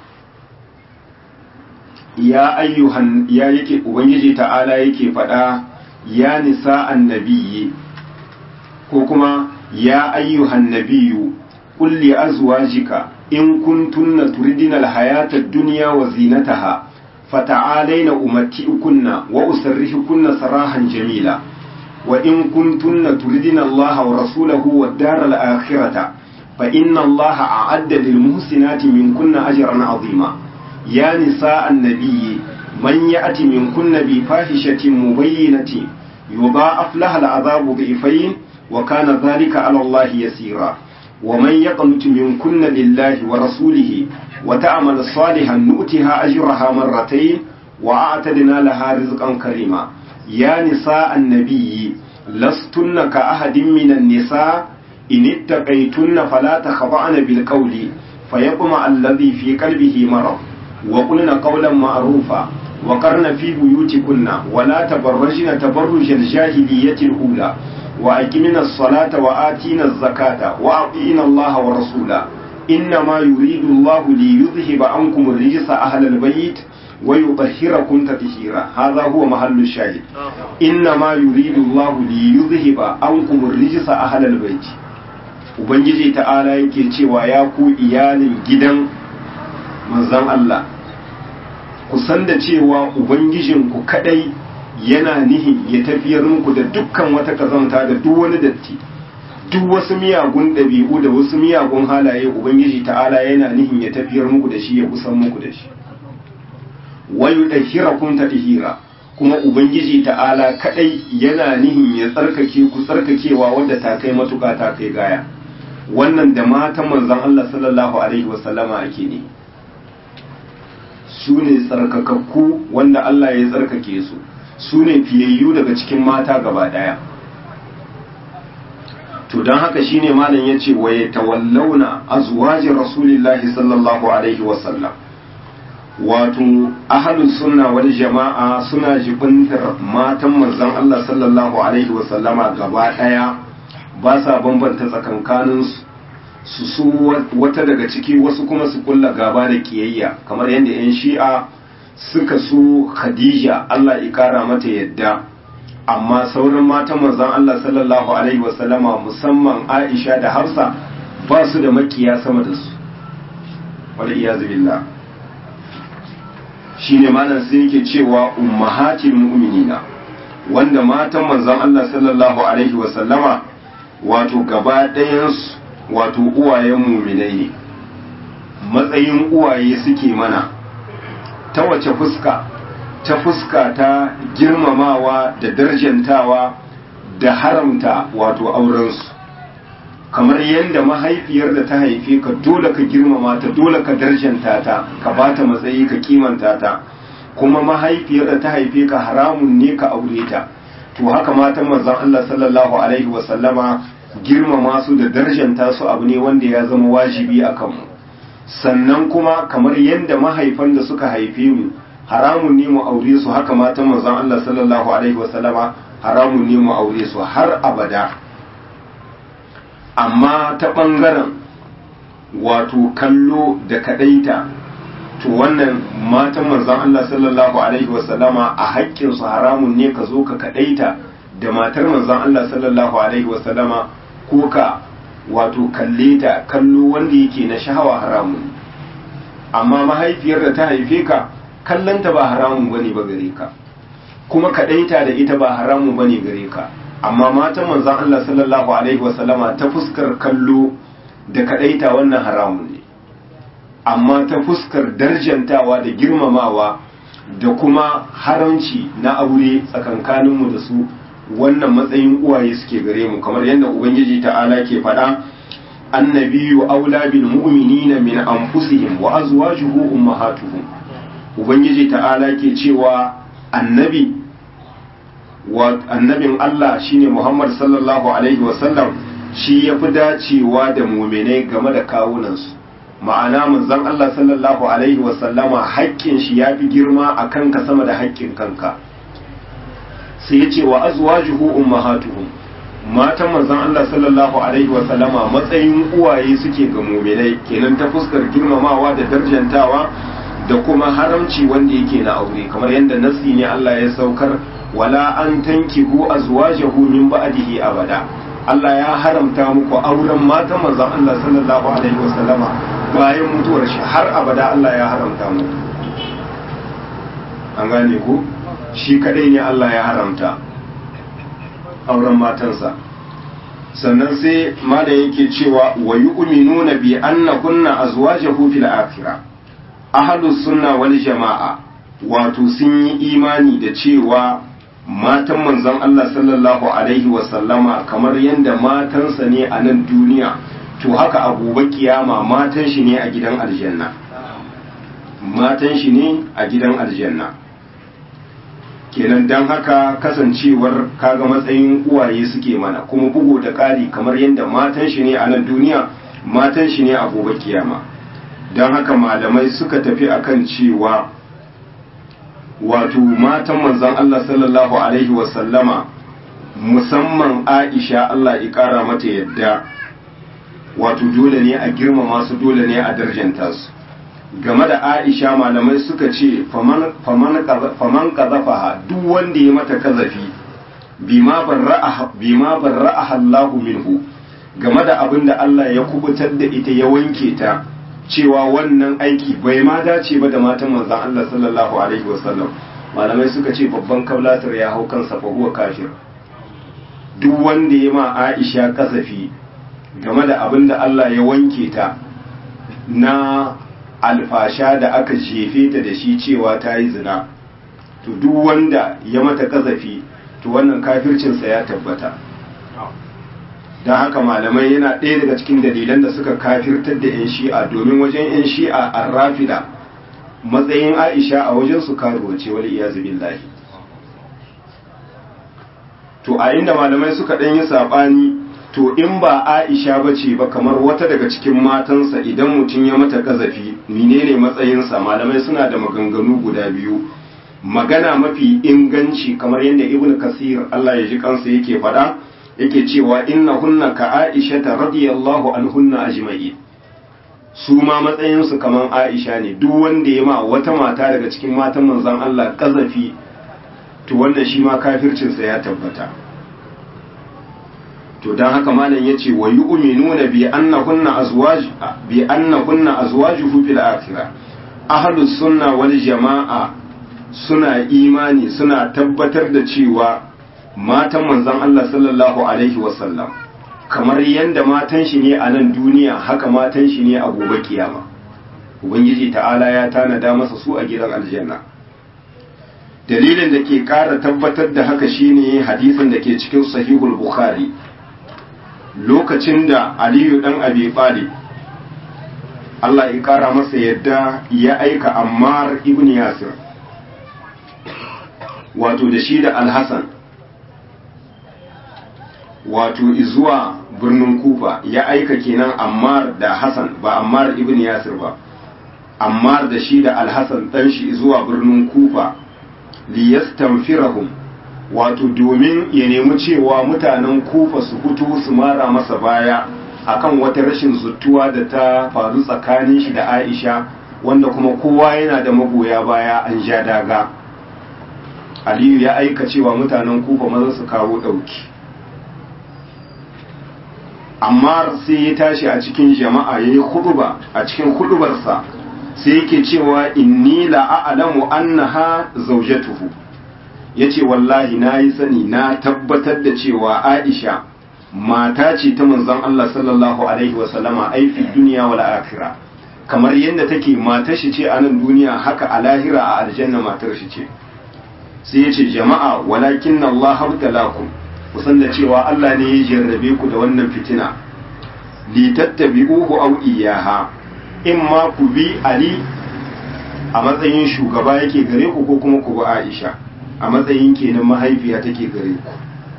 ya ayyuhan ya yake ubangiji ta'ala yake faɗa ya nisa annabiyyi ko kuma ya ayyuhan nabiyyu qul li azwajika in kuntunna turidina alhayata ad-dunya wa zinataha fata'alaina umatti'ukunna wa usarrihukunna sarahan jamila wa in kuntunna turidina Allah wa rasulahu wad-dara al-akhirata fa inna Allah a'adda lil muhsinati minkunna ajran 'azima ya nisa an-nabiyyi man ya'ti minkunna bi fahishatin mubayyinatin yudha'af laha al-'adhabu dhifayn wa kana dhalika 'ala Allah yasira ومن يقنت منكن لله ورسوله وتعمل صالحا نؤتها أجرها مرتين وأعتدنا لها رزقا كريما يا نساء النبي لستن كأحد من النساء إن اتقيتن فلا تخضعن بالقول فيطمع الذي في قلبه مرض وقلن قولا معروفا وقرن في بيوتكن ولا تبرجن تبرج الجاهلية الأولى وأقمنا الصلاة وآتينا الزكاة وأطيعنا الله ورسوله إنما يريد الله ليذهب عنكم الرجس أهل البيت wa yutahhirakum tatheera hadha huwa mahallu shahid inna ma yuridu Allah li yuzhiba ankum ar-rijsa ahlal bayt ubangiji ta'ala yake cewa ya ku iyalin gidan manzon Allah ku san da cewa ubangijinku kadai yana nihi ya tafiyar muku da dukkan wata kazanta da duk wani datti duk wasu miyagun ɗabi'u da wasu miyagun halaye ubangiji ta'ala yana nihin ya tafiyar muku da shi ya kusan muku da shi wayu ɗahira kun ta ɗihira kuma ubangiji ta'ala kaɗai yana nihin ya tsarkake ku tsarkakewa wadda ta kai matuƙa ta kai gaya wannan da matan manzon Allah sallallahu alaihi wasallama ake ne su ne tsarkakakku wanda Allah ya tsarkake su su ne fiyayyu daga cikin mata gaba ɗaya to don haka shine malam ya ce waye tawallauna azwajin rasulillahi sallallahu alaihi wasallam wato ahalus sunna wal jama'a suna jibintar matan manzon Allah sallallahu alaihi wasallama gaba daya ba sa bambanta tsakankanin su su wata daga ciki wasu kuma su kulla gaba da kiyayya kamar yadda yan shi'a suka su khadija Allah ya kara mata yadda amma sauran matan manzon Allah sallallahu alaihi wasallama musamman Aisha da Hafsa ba su da makiya sama da su wal iyazu billah shine malam sai yake cewa ummahatil mu'minina wanda matan manzon Allah sallallahu alaihi wasallama wato gaba ɗayan wato uwayen mu'minai ne matsayin uwaye suke mana ta wace fuska ta fuska ta girmamawa da darjantawa da haramta wato aurensu kamar yadda mahaifiyar da ta haife ka dole ka girmama ta dole ka darjanta ta ka ba ta matsayi ka kimanta ta kuma mahaifiyar da ta haife ka haramun ne ka aure ta to haka matan manzon Allah sallallahu alaihi wasallama girmama su da darjanta su abu ne wanda ya zama wajibi a kanmu sannan kuma kamar yadda mahaifan da suka haife mu haramun ne mu aure su haka matan manzon Allah sallallahu alaihi wasallama haramun ne mu aure su har abada amma ta ɓangaren wato kallo da kaɗaita to wannan matan manzon Allah sallallahu alaihi wasallama a haƙƙinsu haramun ne ka zo ka kaɗaita da matar manzon Allah sallallahu alaihi wasallama ko ka wato kalle ta kallo wanda yake na shahawa haramun amma mahaifiyar da ta haife ka kallanta ba haramun bane ba gare ka kuma kaɗaita da ita ba haramun bane gare ka amma matan manzon Allah sallallahu alaihi wasallama ta fuskar kallo da kadaita wannan haramun ne amma ta fuskar darjantawa da girmamawa da kuma haramci na aure tsakankaninmu da su wannan matsayin uwaye suke gare mu kamar yadda ubangiji ta'ala ke faɗa annabiyu aula bil mu'minina min anfusihim wa azwajuhu ummahatuhum ubangiji ta'ala ke cewa annabi annabin Allah shine Muhammad sallallahu alaihi wasallam shi ya fi dacewa da muminai game da kawunansu ma'ana manzon Allah sallallahu alaihi wasallama haƙƙin shi ya fi girma a kanka sama da haƙƙin kanka sai ya ce wa azwajuhu ummahatuhum matan manzon Allah sallallahu alaihi wasallama matsayin uwaye suke ga muminai kenan ta fuskar girmamawa da darjantawa da kuma haramci wanda yake na aure kamar yadda nasi ne Allah ya saukar wala an tankihu azwajahu min ba'dihi abada Allah ya haramta muku auren matan manzon Allah sallallahu alaihi wasallama bayan mutuwar shi har abada Allah ya haramta muku an gane ku shi kadai ne Allah ya haramta auren matansa sannan sai mala yake cewa wa yu'minuna bi anna kunna azwajahu fil akhirah ahlus sunna wal jama'a wato sun yi imani da cewa matan manzon Allah sallallahu Alaihi wasallama kamar yadda matansa ne a nan duniya to haka a gobe kiyama matan shi ne a gidan aljanna matan shi ne a gidan aljanna kenan don haka kasancewar kaga matsayin uwaye suke mana kuma bugu da ƙari kamar yadda matan shi ne a nan duniya matan shi ne a gobe kiyama don haka malamai suka tafi akan cewa wato matan manzon Allah sallallahu Alaihi wasallama musamman Aisha Allah ya ƙara mata yadda wato dole ne a girmama su dole ne a darjanta su game da Aisha malamai suka ce faman kazafaha duk wanda ya mata kazafi bima barra'aha Allahu minhu game da abin da Allah ya kubutar da ita ya wanke ta cewa wannan aiki bai ma dace ba da matan manzon Allah sallallahu alaihi wasallam malamai suka ce babban kaulatar ya hau kansa fa huwa kafir duk wanda ya ma Aisha kasafi game da abin da Allah ya wanke ta na alfasha da aka jefe ta da shi cewa ta yi zina to duk wanda ya mata kasafi to wannan kafircinsa ya tabbata don haka malamai yana ɗaya daga cikin dalilan da suka kafirtar da 'yan shi'a domin wajen 'yan shi'a a rafida matsayin aisha a wajen su karuwa ce wani iya zubin lahi to a inda malamai suka ɗan yi saɓani to in ba aisha ba ce ba kamar wata daga cikin matansa idan mutum ya mata ƙazafi menene matsayinsa malamai suna da maganganu guda biyu magana mafi inganci kamar yadda ibn kasir Allah ya ji kansa yake faɗa yake cewa inna hunna ka aisha ta radiyallahu anhunna ajma'i su ma matsayinsu kamar aisha ne duk wanda ya ma wata mata daga cikin matan manzon Allah ƙazafi to wannan shi ma kafircinsa ya tabbata to don haka malam yace wa yu'minuna bi annahunna azwaj bi annahunna azwajuhu fil akhirah ahlus sunna wal jamaa suna imani suna tabbatar da cewa matan manzon Allah sallallahu alaihi wasallam kamar yanda matan shi ne a nan duniya haka matan shi ne a gobe kiyama ubangiji ta'ala ya tanada masa su a gidan aljanna dalilin da ke ƙara tabbatar da haka shine hadisin da ke cikin sahihul bukhari lokacin da aliyu dan abi talib Allah ya kara masa yadda ya aika ammar ibn yasir wato da shi da alhassan wato zuwa birnin kufa ya aika kenan ammar da hassan ba ammar ibn yasir ba ammar da shi da alhassan dan shi zuwa birnin kufa liyastanfirahum wato domin ya nemi cewa mutanen kufa su fito su mara masa baya akan wata rashin zuttuwa da ta faru tsakanin shi da aisha wanda kuma kowa yana da magoya baya an ja daga aliyu ya aika cewa mutanen kufa maza su kawo ɗauki amma sai ya tashi a cikin jama'a ya yi huduba a cikin hudubarsa sai yake cewa inni la'alamu annaha zaujatuhu ya ce wallahi na yi sani na tabbatar da cewa aisha mata ce ta manzon Allah sallallahu alaihi wasallama aifi duniya wal akhira kamar yadda take matar shi ce a nan duniya haka a lahira a aljanna matar shi ce sai ya ce jama'a walakin Allah habtalakum kusan da cewa Allah ne ya jarrabe ku da wannan fitina li tattabi'uhu aw iyaha in ma ku bi Ali a matsayin shugaba yake gare ku ko kuma ku bi Aisha a matsayin kenan mahaifiya take gare ku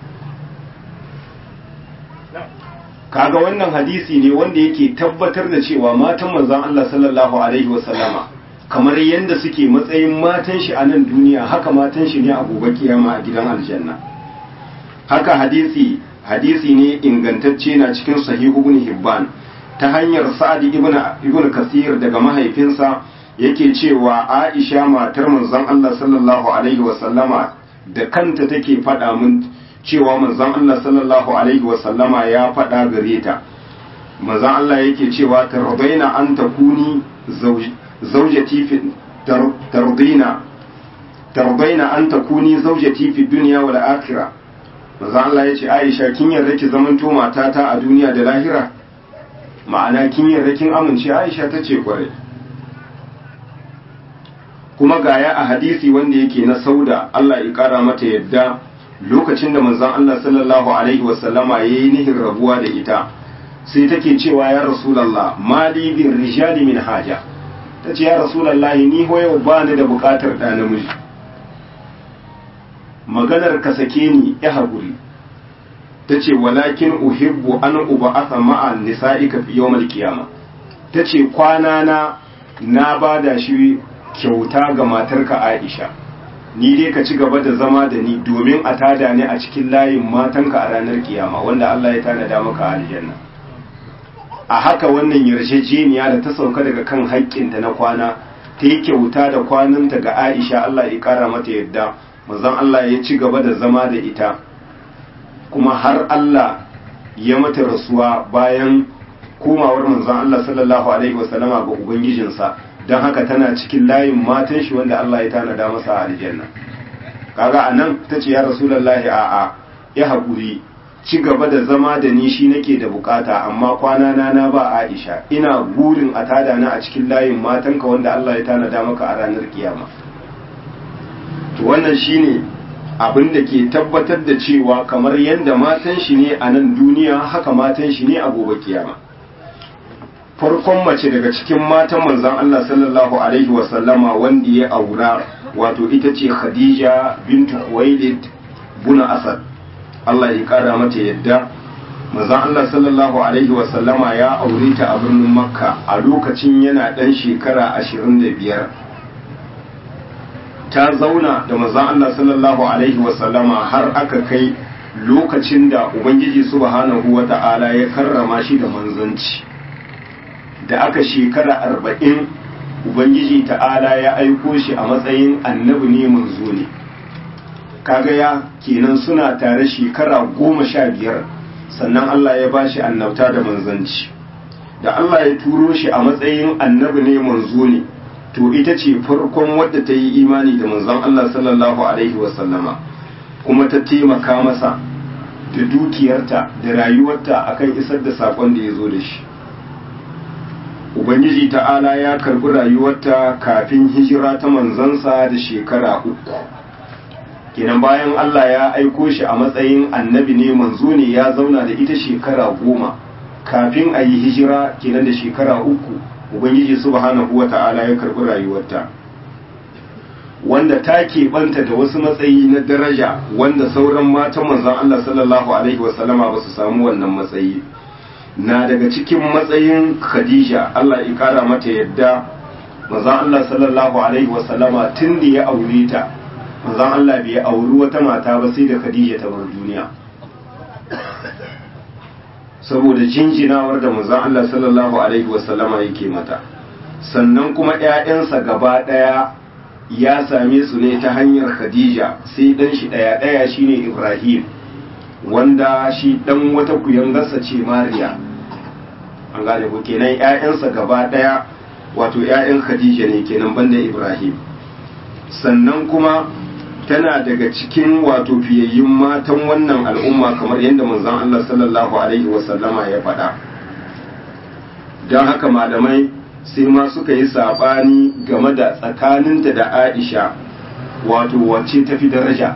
kaga wannan hadisi ne wanda yake tabbatar da cewa matan manzon Allah sallallahu alaihi wasallama kamar yadda suke matsayin matan shi a nan duniya haka matan shi ne a gobe kiyama a gidan aljanna haka hadisi hadisi ne ingantacce na cikin sahihu ibn hibban ta hanyar sa'ad ibn ibn kasir daga mahaifinsa yake cewa Aisha matar manzon Allah sallallahu alaihi wasallama da kanta take faɗa mun cewa manzon Allah sallallahu alaihi wasallama ya faɗa gare ta manzon Allah yake cewa tardaina an takuni zaujati fi tardaina tardaina an takuni zaujati fi dunya wal akhirah manzon Allah yace Aisha kin yarda ki zamanto matata a duniya da lahira ma'ana kin yarda kin amince Aisha tace kwarai kuma gaya a hadisi wanda yake na sauda Allah ya kara mata yadda lokacin da manzon Allah sallallahu alaihi wasallama yayi nihin rabuwa da ita sai take cewa ya rasulullah mali bin rijali min haja tace ya rasulullah ni hoyo ba ni da bukatar da namiji maganar ka sake ni ya haƙuri tace walakin uhibbu an uba'atha ma'a nisa'ika fi yawmal qiyamah tace kwana na na bada shi kyauta ga matarka Aisha ni dai ka ci gaba da zama da ni domin a tada ni a cikin layin matanka a ranar kiyama wanda Allah ya tanada maka aljanna a haka wannan yarjejeniya da ta sauka daga kan haƙƙinta na kwana ta yi kyauta da kwananta ga Aisha Allah ya ƙara mata yadda manzon Allah ya ci gaba da zama da ita kuma har Allah ya mata rasuwa bayan komawar manzon Allah sallallahu alaihi wasallama ga ubangijinsa don haka tana cikin layin matan shi wanda Allah ya tanada masa a aljanna kaga anan tace ya rasulullahi a'a ya haƙuri ci gaba da zama da ni shi nake da bukata amma kwana na na ba Aisha ina burin a tada na a cikin layin matanka wanda Allah ya tanada maka a ranar kiyama to wannan shine abin da ke tabbatar da cewa kamar yadda matan shi ne a nan duniya haka matan shi ne a gobe kiyama farkon mace daga cikin matan manzon Allah sallallahu alaihi wasallama wanda ya aura wato ita ce Khadija bintu Khuwailid buna Asad Allah ya kara mata yadda manzon Allah sallallahu alaihi wasallama ya aure ta a birnin Makka a lokacin yana dan shekara 25 ta zauna da manzon Allah sallallahu alaihi wasallama har aka kai lokacin da Ubangiji subhanahu wata'ala ya karrama shi da manzanci da aka shekara arba'in ubangiji ta'ala ya aiko shi a matsayin annabi ne manzo ne kaga ya kenan suna tare shekara goma sha biyar sannan Allah ya bashi annabta da manzanci da Allah ya turo shi a matsayin annabi ne manzo ne to ita ce farkon wadda ta yi imani da manzon Allah sallallahu alaihi wasallama kuma ta taimaka masa da dukiyarta da rayuwarta akan isar da sakon da ya zo da shi Ubangiji ta'ala ya karbi rayuwarta kafin hijira ta manzansa da shekara uku. Kenan bayan Allah ya aiko shi a matsayin annabi ne manzo ne ya zauna da ita shekara goma kafin a yi hijira kenan da shekara uku Ubangiji subhanahu wa ta'ala ya karbi rayuwarta. Wanda ta keɓanta da wasu matsayi na daraja wanda sauran matan manzon Allah sallallahu Alaihi wasallama ba su samu wannan matsayi. na daga cikin matsayin Khadija Allah ya kara mata yadda manzon Allah sallallahu alaihi wasallama tun da ya aure ta manzon Allah bai auri wata mata ba sai da Khadija ta bar duniya saboda jinjinawar da manzon Allah sallallahu alaihi wasallama yake mata sannan kuma ƴaƴansa gaba ɗaya ya same su ne ta hanyar Khadija sai dan shi ɗaya ɗaya shine Ibrahim wanda shi dan wata kuyangarsa ce mariya an gane ko kenan ƴaƴansa gaba ɗaya wato ƴaƴan khadija ne kenan banda ibrahim sannan kuma tana daga cikin wato fiyayyun matan wannan al'umma kamar yadda manzon Allah sallallahu alaihi wasallama ya faɗa don haka malamai sai ma suka yi saɓani game da tsakaninta da aisha wato wacce tafi daraja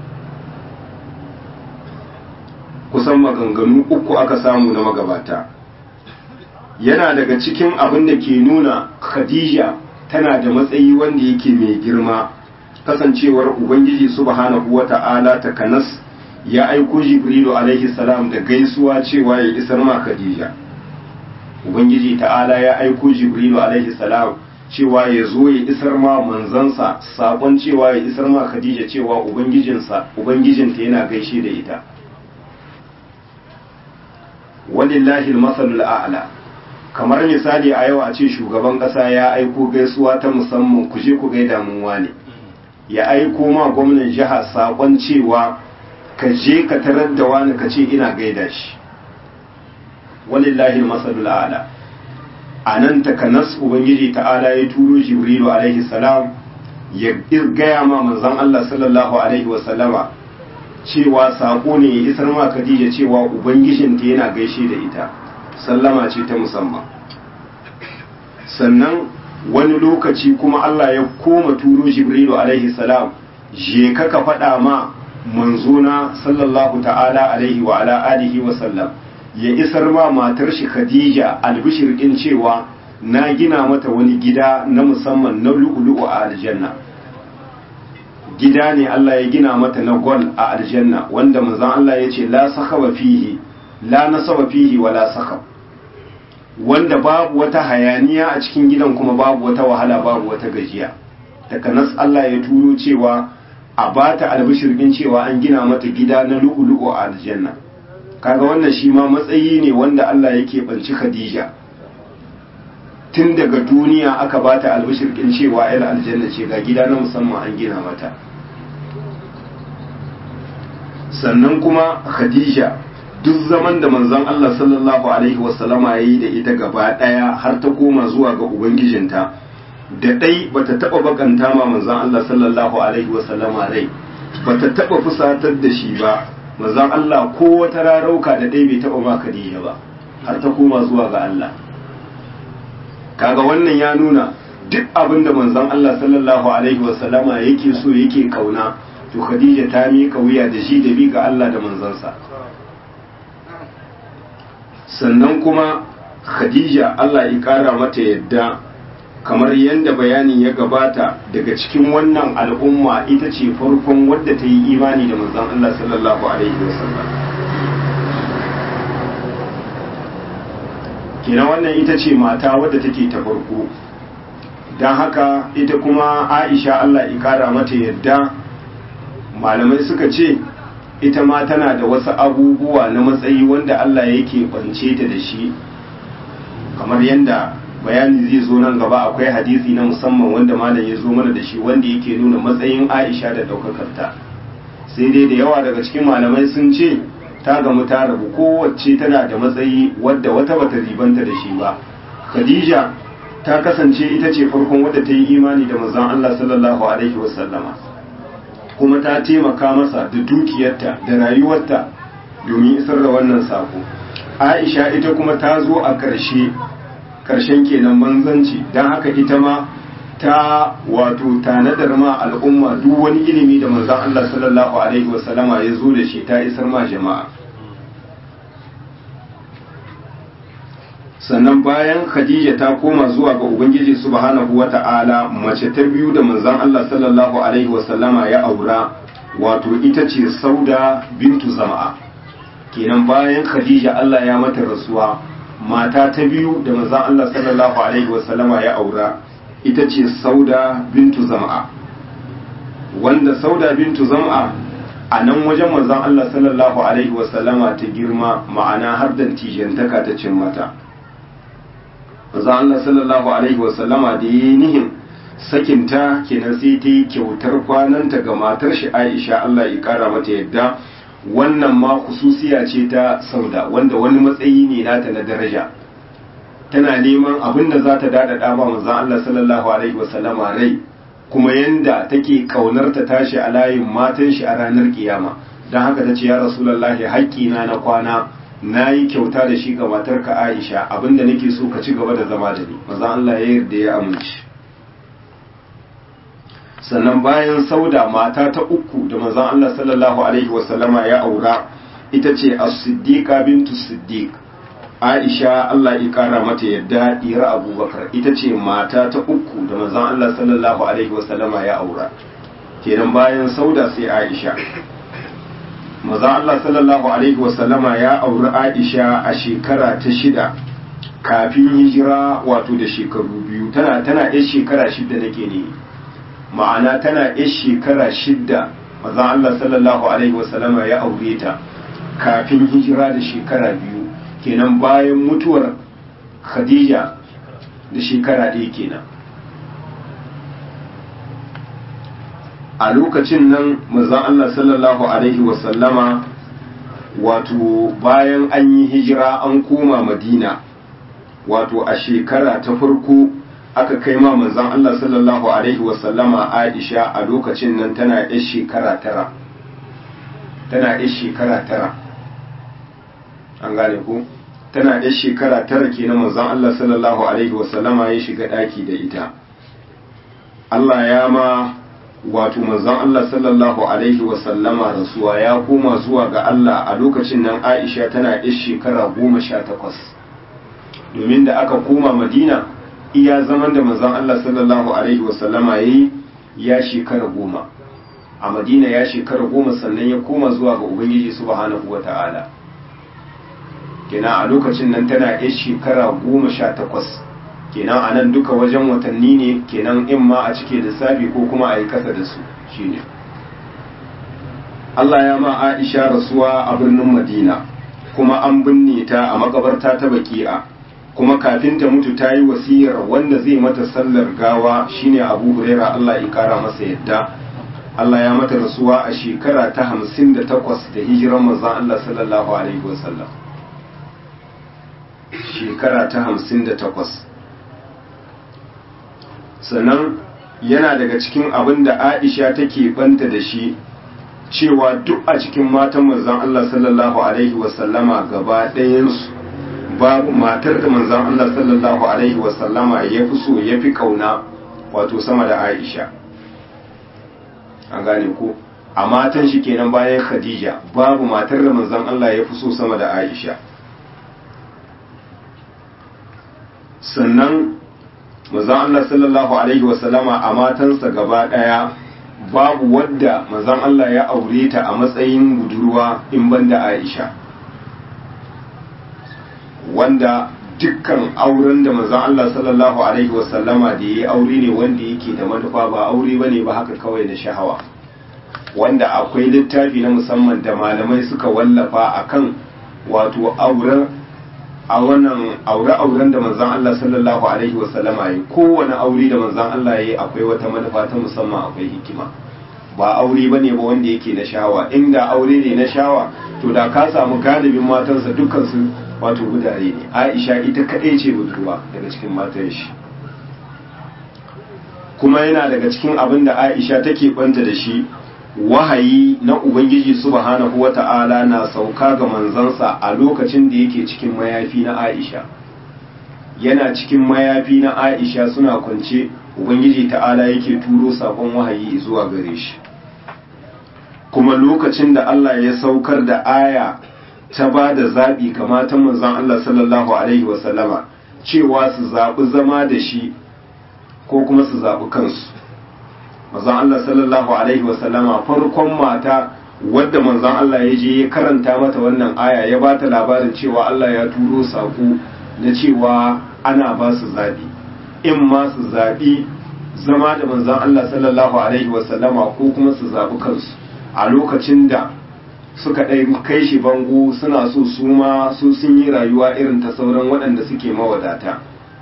kusan maganganu uku aka samu na magabata yana daga cikin abin da ke nuna khadija tana da matsayi wanda yake mai girma kasancewar ubangiji subhanahu wata'ala ta kanas ya aiko jibrilu alaihi salam da gaisuwa cewa ya isar ma khadija ubangiji ta'ala ya aiko jibrilu alaihi salam cewa ya zo ya isar ma manzansa sakon cewa ya isar ma khadija cewa ubangijinsa ubangijinta yana gaishe da ita walillahi almasalul a'la kamar misali a yau a ce shugaban kasa ya aiko gaisuwa ta musamman ku je ku gaida mun wane ya aiko ma gwamnan jiha sakon cewa ka je ka tarar da wani ka ce ina gaida shi walillahi almasalul a'la anan takanas ubangiji ta'ala ya turo jibrilu alaihi salam ya gaya ma manzon Allah sallallahu alaihi wa sallama cewa sako ne ya isar ma Khadija cewa ubangijinta yana gaishe da ita sallama ce ta musamman sannan wani lokaci kuma Allah ya koma turo Jibrilu alaihi salam je ka ka faɗa ma manzona sallallahu ta'ala alaihi wa ala alihi wa sallam ya isar ma matar shi Khadija albishir din cewa na gina mata wani gida na musamman na lu'ulu'u a aljanna gida ne Allah ya gina mata na gol a aljanna wanda manzon Allah ya ce la sakaba fihi la nasaba fihi wala sakab wanda babu wata hayaniya a cikin gidan kuma babu wata wahala babu wata gajiya takanas Allah ya turo cewa a bata albishirgin cewa an gina mata gida na lu'ulu'u a aljanna kaga wannan shi ma matsayi ne wanda Allah yake banci Khadija tun daga duniya aka bata albishirkin cewa ayar aljanna ce ga gida na musamman an gina mata sannan kuma Khadija duk zaman da manzon Allah sallallahu alaihi wasallama yayi da ita gaba daya har ta koma zuwa ga ubangijinta da dai bata taba bakanta ma manzon Allah sallallahu alaihi wasallama rai bata taba fusatar da shi ba manzon Allah ko wata rarauka da dai bai taba ma Khadija ba har ta koma zuwa ga Allah kaga wannan ya nuna duk abin da manzon Allah sallallahu alaihi wasallama yake so yake kauna to Khadija ta miƙa wuya da shi da bi ga Allah da manzansa sannan kuma Khadija Allah ya ƙara mata yadda kamar yadda bayanin ya gabata daga cikin wannan al'umma ita ce farkon wadda ta yi imani da manzon Allah sallallahu alaihi wasallam kenan wannan ita ce mata wadda take ta farko don haka ita kuma Aisha Allah ya ƙara mata yadda malamai suka ce ita ma tana da wasu abubuwa na matsayi wanda Allah yake bance ta da shi kamar yadda bayani zai zo nan gaba akwai hadisi na musamman wanda malam ya zo mana da shi wanda yake nuna matsayin Aisha da ɗaukakarta sai dai da yawa daga cikin malamai sun ce ta gamu ta rabu kowace tana da matsayi wadda wata bata ribanta da shi ba Khadija ta kasance ita ce farkon wadda ta yi imani da manzon Allah sallallahu alaihi wasallama kuma ta taimaka masa da dukiyarta da rayuwarta domin isar da wannan sako aisha ita kuma ta zo a ƙarshe ƙarshen kenan manzanci don haka ita ma ta wato tanadar ma al'umma duk wani ilimi da manzan Allah sallallahu alaihi wasallama ya zo da shi ta isar ma jama'a sannan bayan khadija ta koma zuwa ga ubangiji subhanahu wata'ala mace ta biyu da manzon Allah sallallahu alaihi wasallama ya aura wato ita ce sauda bintu zama'a kenan bayan khadija Allah ya mata rasuwa mata ta biyu da manzon Allah sallallahu alaihi wasallama ya aura ita ce sauda bintu zama'a wanda sauda bintu zama'a a nan wajen manzon Allah sallallahu alaihi wasallama ta girma ma'ana har da tijantaka ta cin mata manzo Allah sallallahu alaihi wasallama da yi nihin sakinta kenan sai ta yi kyautar kwananta ga matar shi Aisha Allah ya kara mata yadda wannan ma khususiya ce ta sauda wanda wani matsayi ne nata na daraja tana neman abin da za ta dada dama manzo Allah sallallahu alaihi wasallama rai kuma yanda take kaunar ta tashi a layin matan shi a ranar kiyama dan haka ta ce ya rasulullahi haƙƙina na kwana na yi kyauta da shi ga matarka Aisha abinda nake so ka ci gaba da zama da ni maza Allah ya yarda ya amince sannan bayan sauda mata ta uku da manzon Allah sallallahu alaihi wasallama ya aura ita ce as-siddiqa bintu siddiq Aisha Allah ya kara mata yadda dira Abubakar ita ce mata ta uku da manzon Allah sallallahu alaihi wasallama ya aura kenan bayan sauda sai Aisha maza Allah sallallahu Alaihi wasallama ya auri Aisha a shekara ta shida kafin hijira wato da shekaru biyu tana tana yan shekara shida nake ne ma'ana tana yan shekara shida maza Allah sallallahu Alaihi wasallama ya aure ta kafin hijira da shekara biyu kenan bayan mutuwar Khadija da shekara ɗaya kenan a lokacin nan manzon Allah sallallahu alaihi wasallama wato bayan an yi hijira an koma madina wato a shekara ta farko aka kai ma manzon Allah sallallahu alaihi wasallama Aisha a lokacin nan tana yar shekara tara tana yar shekara tara an gane ku tana yar shekara tara kenan manzon Allah sallallahu alaihi wasallama ya shiga daki da ita Allah ya ma wato manzon Allah sallallahu alaihi wasallama rasuwa ya koma zuwa ga Allah a lokacin nan Aisha tana yar shekara goma sha takwas domin da aka koma Madina iya zaman da manzon Allah sallallahu alaihi wasallama yayi ya shekara goma a Madina ya shekara goma sannan ya koma zuwa ga Ubangiji subhanahu wata'ala kenan a lokacin nan tana yar shekara goma sha takwas kenan a nan duka wajen watanni ne kenan in ma a cike lissafi ko kuma a yi kasa da su shine Allah ya ma Aisha rasuwa a birnin Madina kuma an binne ta a makabarta ta baki'a kuma kafin ta mutu ta yi wasiyar wanda zai mata sallar gawa shine abu huraira Allah ya kara masa yadda Allah ya mata rasuwa a shekara ta hamsin da takwas da hijiran manzon Allah sallallahu alaihi wasallam shekara ta hamsin da takwas sannan yana daga cikin abin da Aisha take banta da shi cewa duk a cikin matan manzon Allah sallallahu alaihi wasallama gaba ɗayansu babu matar da manzon Allah sallallahu alaihi wasallama ya fi so ya fi kauna wato sama da Aisha an gane ko a matan shi kenan bayan Khadija babu matar da manzon Allah ya fi so sama da Aisha sannan manzon Allah sallallahu alaihi wasallama a matansa gaba ɗaya babu wadda manzon Allah ya aure ta a matsayin budurwa in banda Aisha wanda dukkan auren da manzon Allah sallallahu alaihi wasallama da yayi aure ne wanda yake da manufa ba aure bane ba haka kawai na shahawa wanda akwai littafi na musamman da malamai suka wallafa akan wato auren a wannan aure-auren da manzon Allah sallallahu alaihi wasallama yi kowane aure da manzon Allah yi akwai wata manufa ta musamman akwai hikima ba aure bane ba wanda yake na shawa inda aure ne na shawa to da ka samu galibin matansa dukkan su wato gudare ne Aisha ita kadai ce budurwa daga cikin matan shi kuma yana daga cikin abin da Aisha take banta da shi wahayi na Ubangiji subhanahu wa ta'ala na sauka ga manzansa a lokacin da yake cikin mayafi na Aisha. Yana cikin mayafi na Aisha suna kwance Ubangiji ta'ala yake turo sakon wahayi zuwa gare shi. Kuma lokacin da Allah ya saukar da aya ta ba da zaɓi ga matan manzan Allah sallallahu Alaihi wasallama cewa su zaɓi zama da shi ko kuma su zaɓi kansu. manzon Allah sallallahu alaihi wasallama farkon mata wadda manzon Allah ya je ya karanta mata wannan aya ya ba ta labarin cewa Allah ya turo saƙo na cewa ana ba su zaɓi in ma su zaɓi zama da manzon Allah sallallahu alaihi wasallama ko kuma su zaɓi kansu a lokacin da suka ɗai kai shi bango suna so su ma su sun yi rayuwa irin ta sauran waɗanda suke mawadata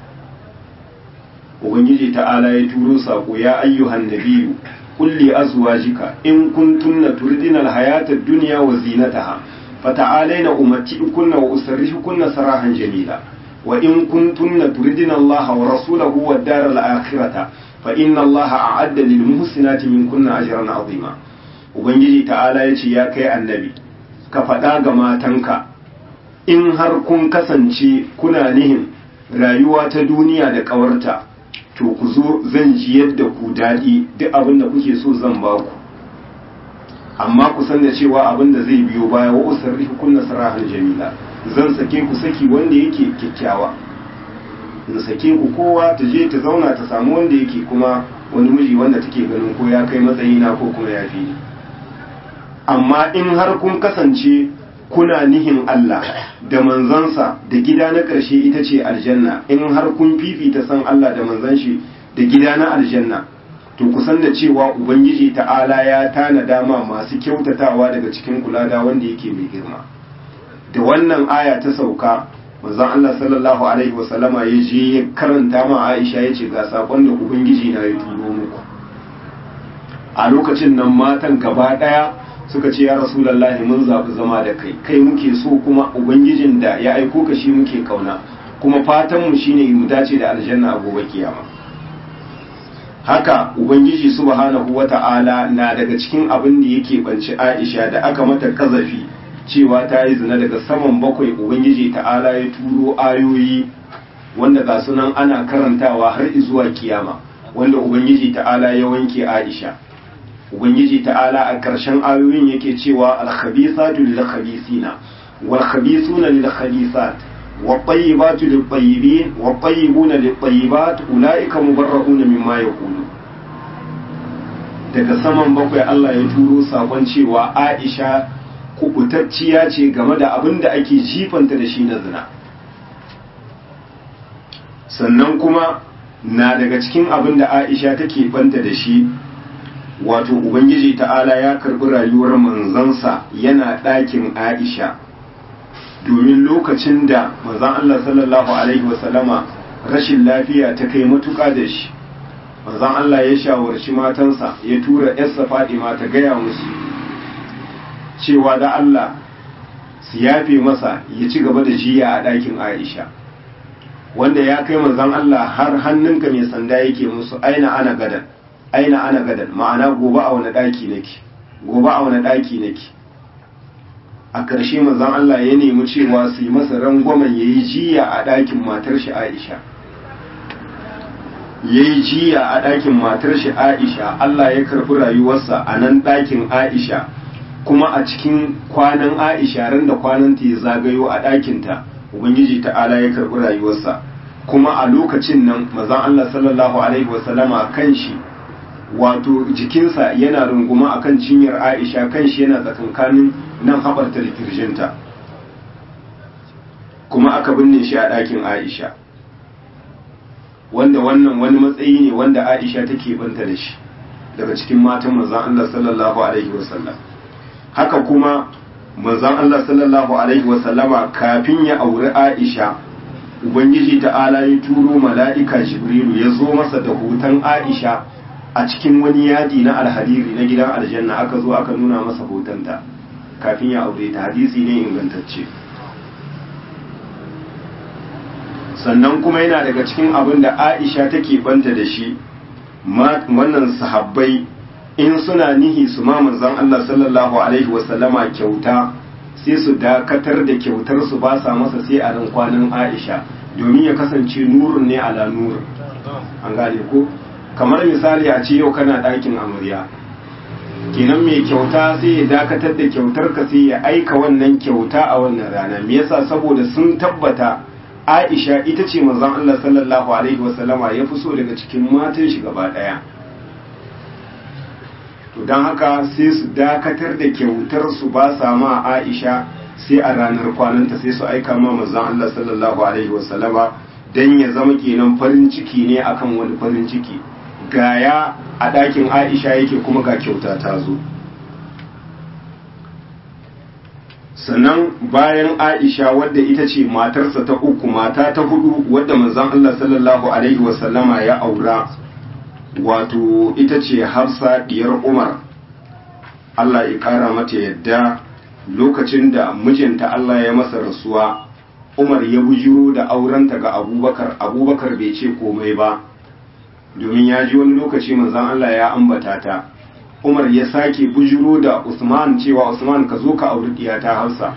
ubangiji ta'ala ya turo sako ya ayyuhan nabiyyu kulli azwajika in kuntunna turidina alhayata ad-dunya wa zinataha fata'alaina umatti'ukunna wa usarrihukunna sarahan jamila wa in kuntunna turidina Allah wa rasulahu wad daral akhirata fa inna Allah a'adda lil muhsinati minkunna ajran 'azima ubangiji ta'ala ya ce ya kai annabi ka faɗa ga matanka in har kun kasance kuna nihin rayuwa ta duniya da ƙawarta to ku zo zan ji yadda ku daɗi duk abin da kuke so zan ba ku amma ku san da cewa abin da zai biyo baya wa usarri kunna sarahan jamila zan sake ku saki wanda yake kyakkyawa in sake ku kowa ta je ta zauna ta samu wanda yake kuma wani miji wanda take ganin ko ya kai matsayina ko kuma ya fi amma in har kun kasance kuna nihin Allah da manzansa da gida na ƙarshe ita ce aljanna in har kun fifita san Allah da manzan shi da gida na aljanna to kusan da cewa ubangiji ta'ala ya tana dama masu kyautatawa daga cikin kula da wanda yake mai girma da wannan aya ta sauka manzon Allah sallallahu alaihi wasallama ya je ya karanta ma Aisha ya ce ga sakon da ubangiji na ya turo muku a lokacin nan matan gaba daya suka ce ya rasulallahi mun zaɓi zama da kai kai muke so kuma ubangijin da ya aiko ka shi muke kauna kuma fatanmu shine mu dace da aljanna a gobe kiyama haka ubangiji subhanahu wata'ala na daga cikin abin da yake banci aisha da aka mata kazafi cewa ta yi zina daga saman bakwai ubangiji ta'ala ya turo ayoyi wanda ga sunan ana karantawa har zuwa kiyama wanda ubangiji ta'ala ya wanke aisha ubangiji ta'ala a ƙarshen ayoyin yake cewa alkhabisatu lil khabisina wal khabisuna lil khabisat wa tayyibatu lil tayyibin wa tayyibuna lil tayyibat ulaika mubarrauna mimma yaqulu daga saman bakwai Allah ya turo sakon cewa Aisha kubutacciya ce game da abin da ake jifanta da shi na zina sannan kuma na daga cikin abin da Aisha take banta da shi wato ubangiji ta'ala ya karbi rayuwar manzansa yana ɗakin aisha domin lokacin da manzon Allah sallallahu alaihi wasallama rashin lafiya ta kai matuƙa da shi manzon Allah ya shawarci matansa ya tura yarsa Fadima ta gaya musu cewa da Allah su yafe masa ya ci gaba da jiya a ɗakin Aisha wanda ya kai manzon Allah har hannunka mai sanda yake musu aina ana gadan aina ana gadan ma'ana gobe a wani ɗaki nake gobe a wani ɗaki nake a ƙarshe manzon Allah ya nemi cewa su yi masa rangwamen ya yi jiya a ɗakin matar shi Aisha ya yi jiya a ɗakin matar shi Aisha Allah ya karɓi rayuwarsa a nan ɗakin Aisha kuma a cikin kwanan Aisha ran da kwanan ta ya zagayo a ɗakinta Ubangiji ta'ala ya karɓi rayuwarsa kuma a lokacin nan mazan Allah sallallahu alaihi wasallama kan shi wato jikinsa yana runguma akan cinyar Aisha kan shi yana tsakankanin nan haɓarta da kirjinta kuma aka binne shi a ɗakin Aisha wanda wannan wani matsayi ne wanda Aisha take banta da shi daga cikin matan manzon Allah sallallahu alaihi wasallam haka kuma manzon Allah sallallahu alaihi wasallama kafin ya auri Aisha ubangiji ta'ala ya turo mala'ika Jibrilu ya zo masa da hoton Aisha a cikin wani yadi na alhariri na gidan aljanna aka zo aka nuna masa hotonta kafin ya aure ta hadisi ne ingantacce sannan kuma yana daga cikin abin da aisha take banta da shi wannan sahabbai in suna nihi su ma manzon Allah sallallahu alaihi wasallama kyauta sai su dakatar da kyautar su ba sa masa sai a ran kwanan aisha domin ya kasance nurun ne ala nurun an gane ko kamar misali a ce yau kana ɗakin amarya kenan mai kyauta sai ya dakatar da kyautar ka sai ya aika wannan kyauta a wannan rana me yasa saboda sun tabbata Aisha ita ce manzon Allah sallallahu alaihi wasallama ya fi so daga cikin matan shi gaba daya to dan haka sai su dakatar da kyautar su ba sa ma Aisha sai a ranar kwananta sai su aika ma manzon Allah sallallahu alaihi wasallama dan ya zama kenan farin ciki ne akan wani farin ciki gaya a ɗakin aisha yake kuma ga kyauta ta zo sannan bayan aisha wadda ita ce matarsa ta uku mata ta hudu wadda manzon Allah sallallahu alaihi wasallama ya aura wato ita ce hafsa diyar umar Allah ya kara mata yadda lokacin da mijinta Allah ya masa rasuwa umar ya bujiro da aurenta ga abubakar abubakar bai ce komai ba domin ya ji wani lokaci manzon Allah ya ambata ta Umar ya sake bujiro da Usman cewa Usman ka zo ka auri diyata Hafsa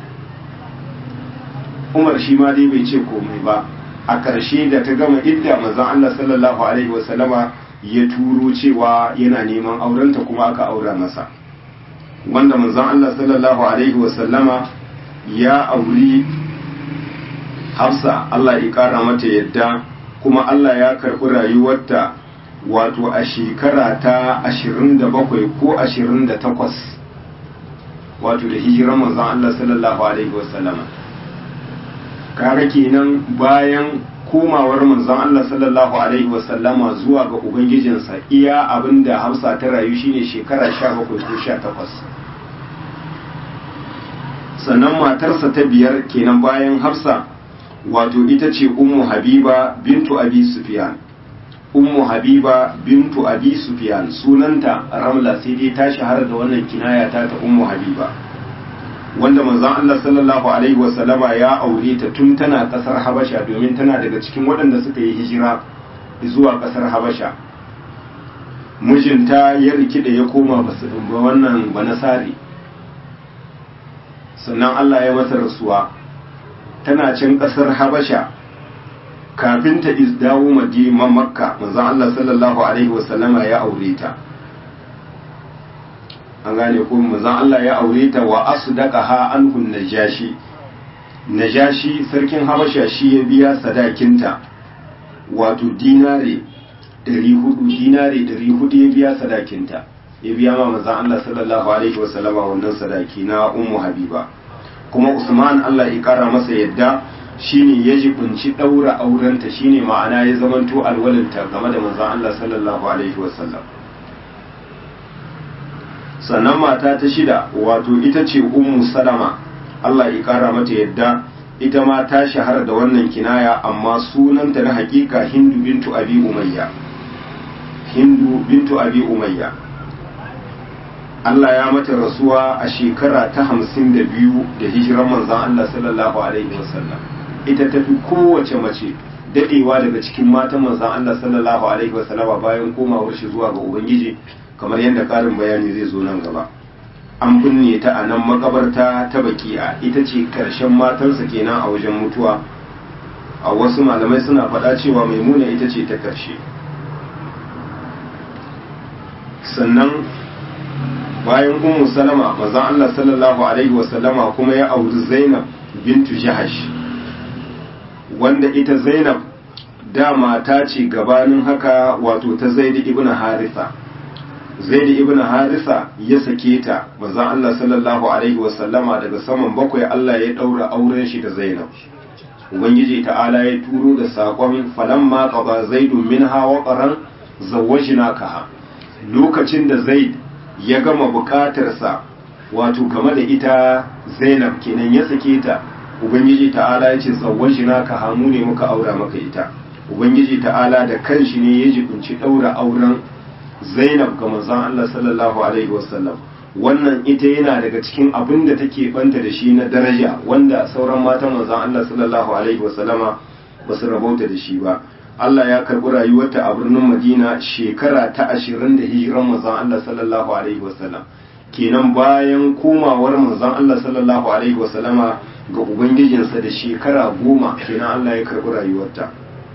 Umar shi ma dai bai ce komai ba a ƙarshe da ta gama idda manzon Allah sallallahu alaihi wasallama ya turo cewa yana neman aurenta kuma aka aura masa wanda manzon Allah sallallahu alaihi wasallama ya auri Hafsa Allah ya kara mata yadda kuma Allah ya karɓi rayuwarta wato a shekara ta 27 ko 28 wato da hijiran manzon Allah sallallahu alaihi wasallama kaga kenan bayan komawar manzon Allah sallallahu alaihi wasallama zuwa ga ubangijinsa iya abinda Hafsa ta rayu shine shekara 17 ko 18 sannan matarsa ta biyar kenan bayan Hafsa wato ita ce ummu habiba bintu abi sufyan ummu habiba bintu abi sufyan sunanta ramla sai dai ta shahara da wannan kinaya ta ta ummu habiba wanda manzon Allah sallallahu alaihi wasallama ya aure ta tun tana kasar habasha domin tana daga cikin waɗanda suka yi hijira zuwa kasar habasha mijinta ya rikida ya koma basu ba wannan banasari sannan Allah ya masa rasuwa tana can ƙasar habasha kafin ta dawo madina makka manzon Allah sallallahu alaihi wasallama ya aure ta an gane ko manzon Allah ya aure ta wa asdaqaha anhu najashi najashi sarkin habasha shi ya biya sadakinta wato dinare 400 dinare 400 ya biya sadakinta ya biya ma manzon Allah sallallahu alaihi wasallama wannan sadaki na ummu habiba kuma Usman Allah ya kara masa yadda shine ya jibinci daura aurenta shine ma'ana ya zamanto alwalinta game da manzon Allah sallallahu alaihi wasallam sannan mata ta shida wato ita ce ummu salama Allah ya kara mata yadda ita ma ta shahara da wannan kinaya amma sunanta na hakika hindu bintu abi umayya hindu bintu abi umayya Allah ya mata rasuwa a shekara ta hamsin da biyu da hijiran manzan Allah sallallahu alaihi wasallam ita tafi kowace mace dadewa daga cikin matan manzan Allah sallallahu alaihi wasallama bayan komawar shi zuwa ga ubangiji kamar yadda karin bayani zai zo nan gaba an binne ta a nan makabarta ta baki'a ita ce karshen matansa kenan a wajen mutuwa a wasu malamai suna faɗa cewa maimuna ita ce ta karshe sannan bayan ummu salama manzon Allah sallallahu alaihi wasallama kuma ya auri Zainab bintu Jahash wanda ita Zainab dama ta ce gabanin haka wato ta Zaid ibn Haritha Zaid ibn Haritha ya sake ta manzon Allah sallallahu alaihi wasallama daga saman bakwai Allah ya daura auren shi da Zainab Ubangiji ta'ala ya turo da saƙon falamma qada zaidun minha wa qaran zawwajnakaha lokacin da Zaid ya gama bukatarsa wato game da ita Zainab kenan ya sake ta Ubangiji ta'ala ya ce zawwajna ka hamu ne muka aura maka ita Ubangiji ta'ala da kanshi ne ya jibinci daura auren Zainab ga manzon Allah sallallahu alaihi wasallam wannan ita yana daga cikin abin da take banta da shi na daraja wanda sauran matan manzon Allah sallallahu alaihi wasallama ba su rabauta da shi ba Allah ya karɓi rayuwarta a birnin Madina shekara ta ashirin da hijiran manzon Allah sallallahu alaihi wasallam kenan bayan komawar manzon Allah sallallahu alaihi wasallama ga ubangijinsa da shekara goma kenan Allah ya karɓi rayuwarta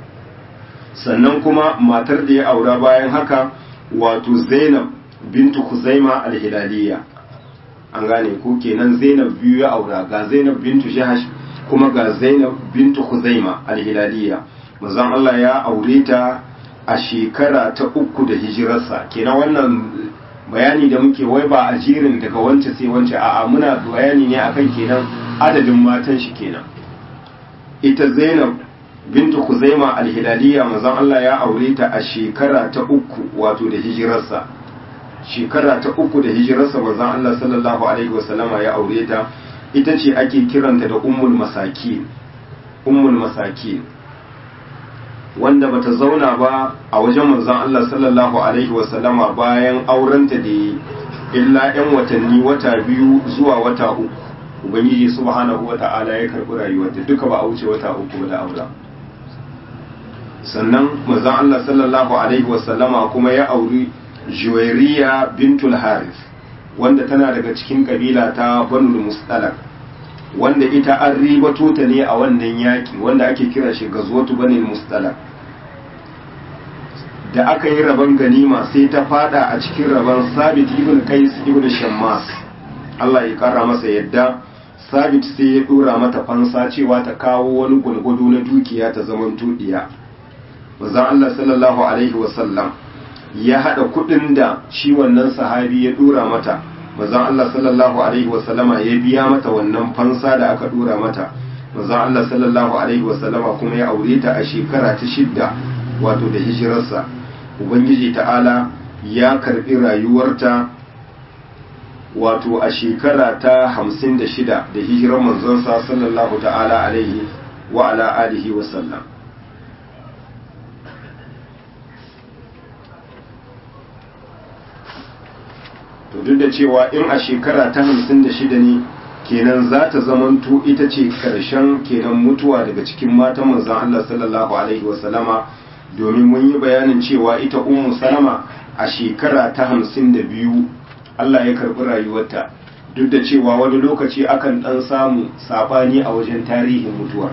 sannan kuma matar da ya aura bayan haka wato Zainab bintu Khuzaima al-Hilaliya an gane ko kenan Zainab biyu ya aura ga Zainab bintu Jahash kuma ga Zainab bintu Khuzaima al-Hilaliya manzon Allah ya aure ta a shekara ta uku da hijirarsa kenan wannan bayani da muke wai ba a jirin daga wance sai wance a'a muna bayani ne akan kenan adadin matan shi kenan ita Zainab bintu Khuzaima al-Hilaliya manzon Allah ya aure ta a shekara ta uku wato da hijirarsa shekara ta uku da hijirarsa manzon Allah sallallahu alaihi wasallama ya aure ta ita ce ake kiranta da ummul masakin ummul masakin wanda bata zauna ba a wajen manzon Allah sallallahu alaihi wasallama bayan aurenta da yi illa yan watanni wata biyu zuwa wata uku ubangiji subhanahu wata'ala ya karbi rayuwarta duka ba a wuce wata uku da aura sannan manzon Allah sallallahu alaihi wasallama kuma ya auri Juwairiya bintul Harith wanda tana daga cikin kabila ta Banul Mustalak wanda ita an ribato ta ne a wannan yaki wanda ake kira shi gazwatu Banul Mustalak da aka yi rabon ganima sai ta fada a cikin rabon Sabit ibn Qais ibn Shammas Allah ya kara masa yadda Sabit sai ya dora mata fansa cewa ta kawo wani gulgudu na dukiya ta zaman tudiya manzon Allah sallallahu alaihi wasallam ya hada kudin da shi wannan sahabi ya dora mata manzon Allah sallallahu alaihi wasallama ya biya mata wannan fansa da aka dora mata manzon Allah sallallahu alaihi wasallama kuma ya aure ta a shekara ta shidda wato da hijirarsa ubangiji ta'ala ya karbi rayuwarta wato a shekara ta hamsin da shida da hijirar manzonsa sallallahu ta'ala alaihi wa ala alihi wasallam to duk da cewa in a shekara ta hamsin da shida ne kenan za ta zamanto ita ce karshen kenan mutuwa daga cikin matan manzon Allah sallallahu alaihi wasallama domin mun yi bayanin cewa ita ummu salama a shekara ta hamsin da biyu Allah ya karɓi rayuwarta duk da cewa wani lokaci akan ɗan samu saɓani a wajen tarihin mutuwar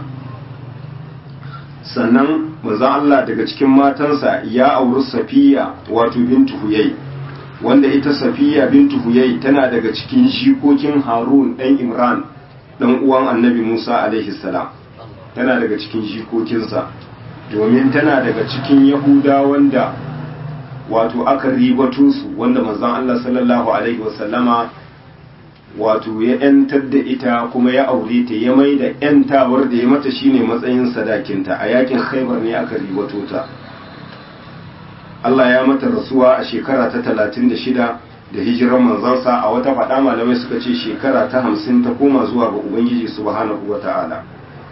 sannan manzon Allah daga cikin matansa ya auri safiya wato bintu huyai wanda ita safiya bintu huyai tana daga cikin jikokin harun ɗan imran ɗan uwan annabi musa alaihi salam tana daga cikin jikokinsa domin tana daga cikin yahuda wanda wato aka ribato su wanda manzon Allah sallallahu alaihi wasallama wato ya ‘yantar da ita kuma ya aure ta ya mai da ‘yantawar da ya mata shine matsayin sadakinta a yakin khaibar ne aka ribato ta Allah ya mata rasuwa a shekara ta talatin da shida da hijiran manzansa a wata faɗa malamai suka ce shekara ta hamsin ta koma zuwa ga Ubangiji subhanahu wa ta'ala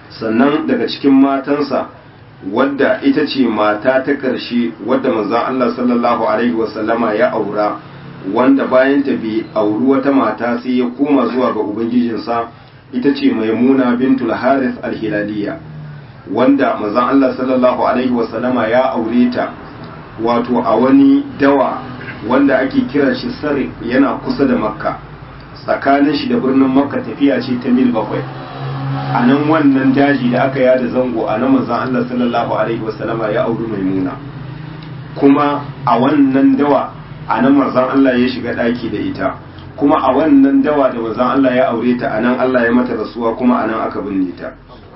sannan daga cikin matansa wadda ita ce mata ta ƙarshe wadda manzon Allah sallallahu alaihi wasallama ya aura wanda bayan ta bai auri wata mata sai ya koma zuwa ga ubangijinsa ita ce maimuna bintul harith al-hilaliya wanda manzon Allah sallallahu alaihi wasallama ya aure ta wato a wani dawa wanda ake kiran shi sare yana kusa da makka tsakanin shi da birnin makka tafiya ce ta mil bakwai a nan wannan daji da aka yada zango a nan manzon Allah sallallahu alaihi wasallama ya auri maimuna kuma a wannan dawa a nan manzon Allah ya shiga daki da ita kuma a wannan dawa da manzon Allah ya aure ta a nan Allah ya mata rasuwa kuma a nan aka binne ta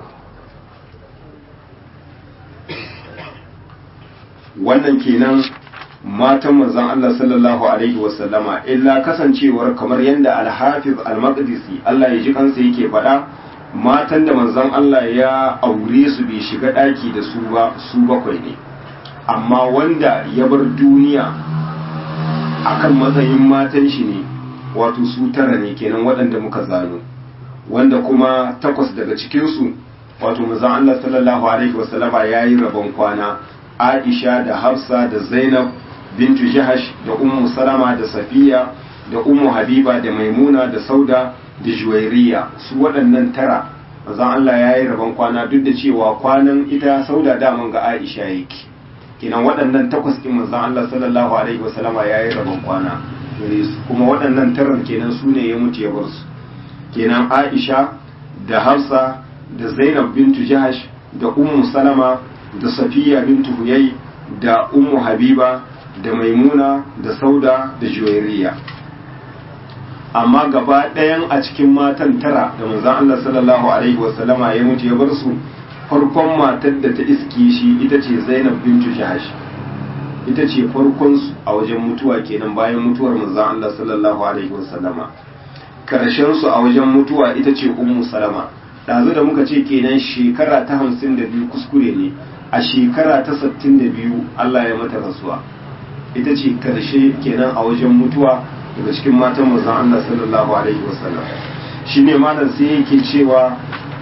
wannan kenan matan manzon Allah sallallahu alaihi wasallama illa kasancewar kamar yadda al-Hafiz al-Maqdisi Allah ya ji kansa yake faɗa matan da manzon Allah ya aure su bai shiga ɗaki da su ba su bakwai ne amma wanda ya bar duniya akan matsayin matan shi ne wato su tara ne kenan waɗanda muka zano wanda kuma takwas daga cikinsu wato manzon Allah sallallahu alaihi wasallama ya yi rabon kwana Aisha da Hafsa da Zainab bintu Jahash da Ummu Salama da Safiya da Ummu Habiba da Maimuna da Sauda da Juwairiya su waɗannan tara manzon Allah ya yi rabon kwana duk da cewa kwanan ita Sauda daman ga Aisha yake kenan waɗannan takwas ɗin manzon Allah sallallahu alaihi wasallama ya yi rabon kwana gare su kuma waɗannan taran kenan su ne ya mutu ya bar su kenan Aisha da Hafsa da Zainab bintu Jahash da Ummu Salama da safiya bintu huyai da ummu habiba da maimuna da sauda da juwairiya amma gaba ɗayan a cikin matan tara da manzan Allah sallallahu alaihi wasallama ya mutu ya bar su farkon matar da ta iske shi ita ce zainab bintu jahash ita ce farkon su a wajen mutuwa kenan bayan mutuwar manzan Allah sallallahu alaihi wasallama karshen su a wajen mutuwa ita ce ummu salama ɗazu da muka ce kenan shekara ta hamsin da biyu kuskure ne a shekara ta sattin da biyu Allah ya mata rasuwa ita ce karshe kenan a wajen mutuwa daga cikin matan manzon Allah sallallahu alaihi wasallam shine malam sai yake cewa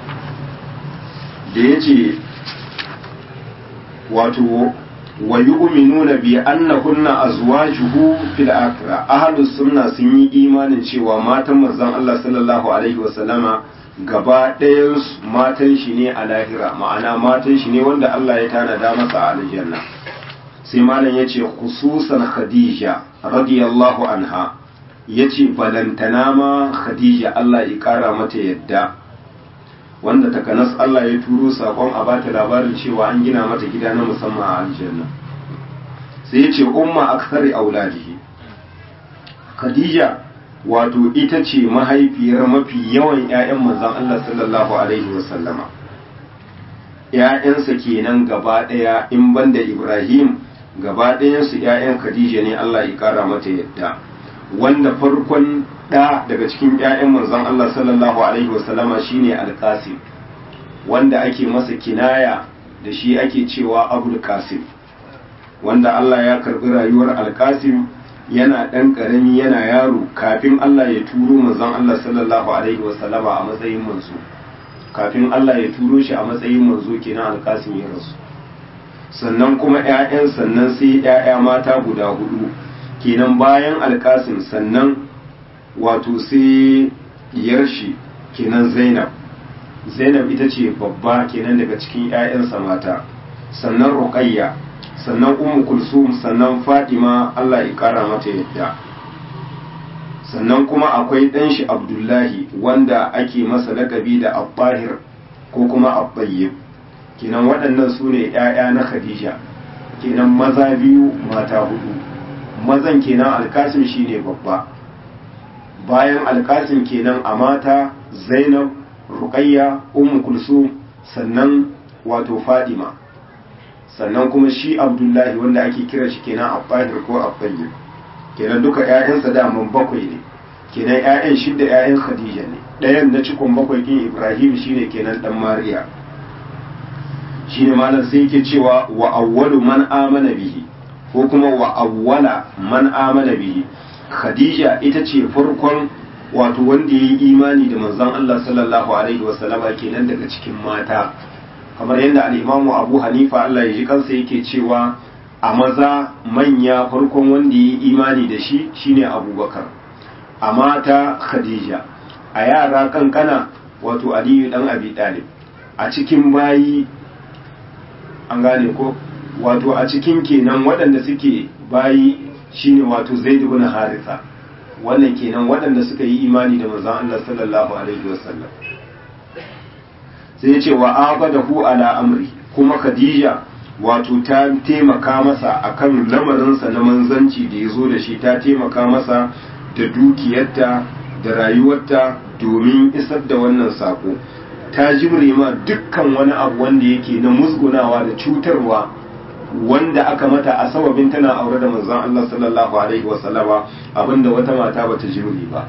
da yace wato wa yu'minuna bi annahunna azwajuhu fil akhirah ahlus sunna sun yi imanin cewa matan manzon Allah sallallahu alaihi wasallama gaba ɗayan matan shi ne a lahira ma'ana matan shi ne wanda Allah ya tanada masa a aljanna sai malam ya ce khususan khadija radiyallahu anha ya ce balantana ma khadija Allah ya ƙara mata yadda wanda takanas Allah ya turo saƙon a bata labarin cewa an gina mata gida na musamman a aljanna sai ya ce umma aksari auladihi khadija wato ita ce mahaifiyar mafi yawan 'ya'yan manzan Allah sallallahu Alaihi wasallama ‘ya'yansa kenan gaba ɗaya in banda Ibrahim gaba ɗayansu ‘ya'yan Khadija ne Allah ya ƙara mata yadda wanda farkon ɗa daga cikin ‘ya'yan manzan Allah sallallahu Alaihi wasallama shine alƙasim wanda ake masa kinaya da shi ake cewa abul qasim wanda Allah ya karɓi rayuwar alƙasim yana ɗan ƙarami yana yaro kafin Allah ya turo manzon Allah sallallahu alaihi wasallama a matsayin manzo kafin Allah ya turo shi a matsayin manzo kenan alƙasim ya rasu sannan kuma ƴaƴan sannan sai ƴaƴa mata guda hudu kenan bayan alƙasim sannan wato sai diyar shi kenan Zainab Zainab ita ce babba kenan daga cikin ƴaƴansa mata sannan Ruqayya sannan ummu kulsum sannan fadima Allah ya kara mata yadda sannan kuma akwai ɗan shi abdullahi wanda ake masa lakabi da abbahir ko kuma abbayyib kenan waɗannan su ne ‘ya'ya na khadija kenan maza biyu mata hudu mazan kenan alkasim shine babba bayan alkasim kenan a mata zainab ruqayya ummu kulsum sannan wato fadima sannan kuma shi abdullahi wanda ake kira shi kenan abbahir ko abbayyir kenan duka ƴaƴansa daman bakwai ne kenan ƴaƴan shidda ƴaƴan khadija ne ɗayan na cikon bakwai kin ibrahim shine kenan dan mariya shine malam sai yake cewa wa awwalu man amana bihi ko kuma wa awwala man amana bihi khadija ita ce farkon wato wanda ya yi imani da manzon Allah sallallahu alaihi wasallama kenan daga cikin mata kamar yadda al'imamu abu hanifa Allah ya ji kansa yake cewa a maza manya farkon wanda ya yi imani da shi shine abubakar a mata khadija a yara kankana wato aliyu dan abi talib a cikin bayi an gane ko wato a cikin kenan waɗanda suke bayi shine wato zaid ibn haritha wannan kenan waɗanda suka yi imani da manzon Allah sallallahu alaihi wasallam sai ya ce wa abadahu ala amri kuma khadija wato ta taimaka masa akan lamarinsa na manzanci da ya zo da shi ta taimaka masa da dukiyarta da rayuwarta domin isar da wannan sako ta jimre ma dukkan wani abu wanda yake na musgunawa da cutarwa wanda aka mata a sababin tana aure da manzon Allah sallallahu alaihi wasallama abinda wata mata bata jimre ba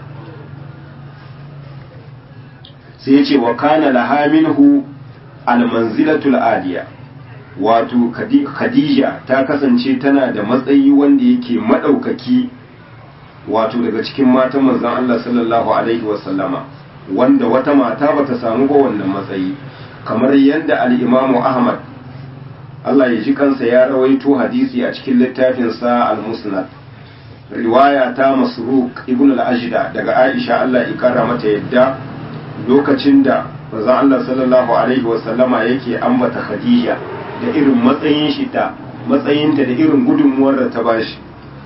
sai ya ce wa kana laha minhu almanzilatul aliya wato khadija ta kasance tana da matsayi wanda yake madaukaki wato daga cikin matan manzon Allah sallallahu alaihi wasallama wanda wata mata bata samu ba wannan matsayi kamar yadda al-Imam Ahmad Allah ya ji kansa ya rawaito hadisi a cikin littafin sa al-Musnad riwaya ta Masruq ibn al-Ajda daga Aisha Allah ya kara mata yadda lokacin da manzon Allah sallallahu alaihi wasallama yake ambata Khadija da irin matsayin shi ta matsayinta da irin gudunmuwar da ta bashi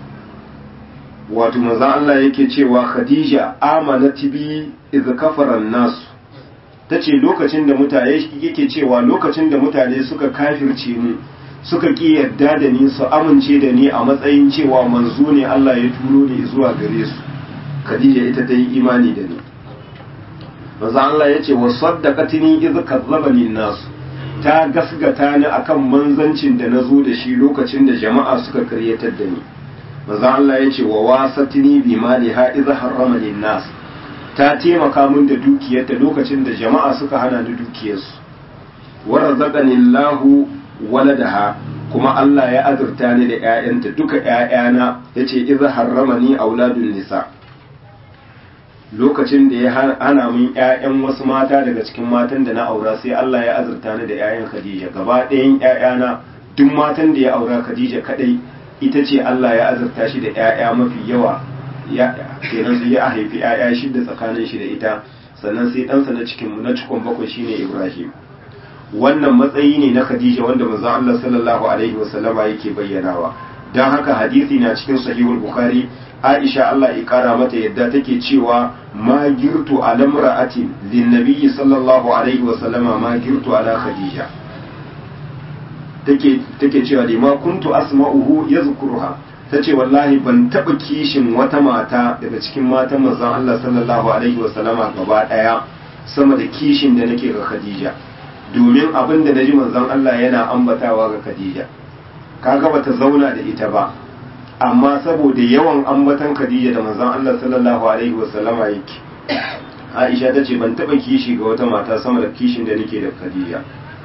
wato manzon Allah yake cewa Khadija amanat bi iz kafara nasu tace lokacin da mutane yake cewa lokacin da mutane suka kafirce mu suka ki yadda da ni su amince da ni a matsayin cewa manzo ne Allah ya turo ni zuwa gare su Khadija ita ta yi imani da ni manzo Allah yace wa saddaqatini iz kadzabani nasu ta gasgata ni akan manzancin da nazo da shi lokacin da jama'a suka karyatar da ni manzo Allah yace wa wasatini bi maliha idh harrama nas ta taimaka min da dukiyarta lokacin da jama'a suka hana ni dukiyarsu wa razaqani Allahu waladaha kuma Allah ya azurta ni da ƴaƴanta duka ƴaƴana yace idh harramani auladun nisa lokacin da ya hana min ƴaƴan wasu mata daga cikin matan da na aura sai Allah ya azurta ni da ƴaƴan Khadija gaba ɗayan ƴaƴana duk matan da ya aura Khadija kadai ita ce Allah ya azurta shi da ƴaƴa mafi yawa ya kenan sai ya haifi ƴaƴa shida tsakanin shi da ita sannan sai ɗansa na cikin na cikon bakwai shine Ibrahim wannan matsayi ne na Khadija wanda manzon Allah sallallahu alaihi wasallama yake bayyanawa dan haka hadisi na cikin sahihul bukhari Aisha Allah ya kara mata yadda take cewa ma girtu ala imra'atin lin nabiyyi sallallahu alaihi wasallama ma girtu ala Khadija take take cewa da ma kuntu asma'uhu yazkuruha tace wallahi ban taba kishin wata mata daga cikin matan manzon Allah sallallahu alaihi wasallama gaba daya sama da kishin da nake ga Khadija domin abin da naji manzon Allah yana ambatawa ga Khadija kaga bata zauna da ita ba amma saboda yawan ambatan Khadija da manzon Allah sallallahu alaihi wasallama yake Aisha tace ban taba kishi ga wata mata sama da kishin da nake da Khadija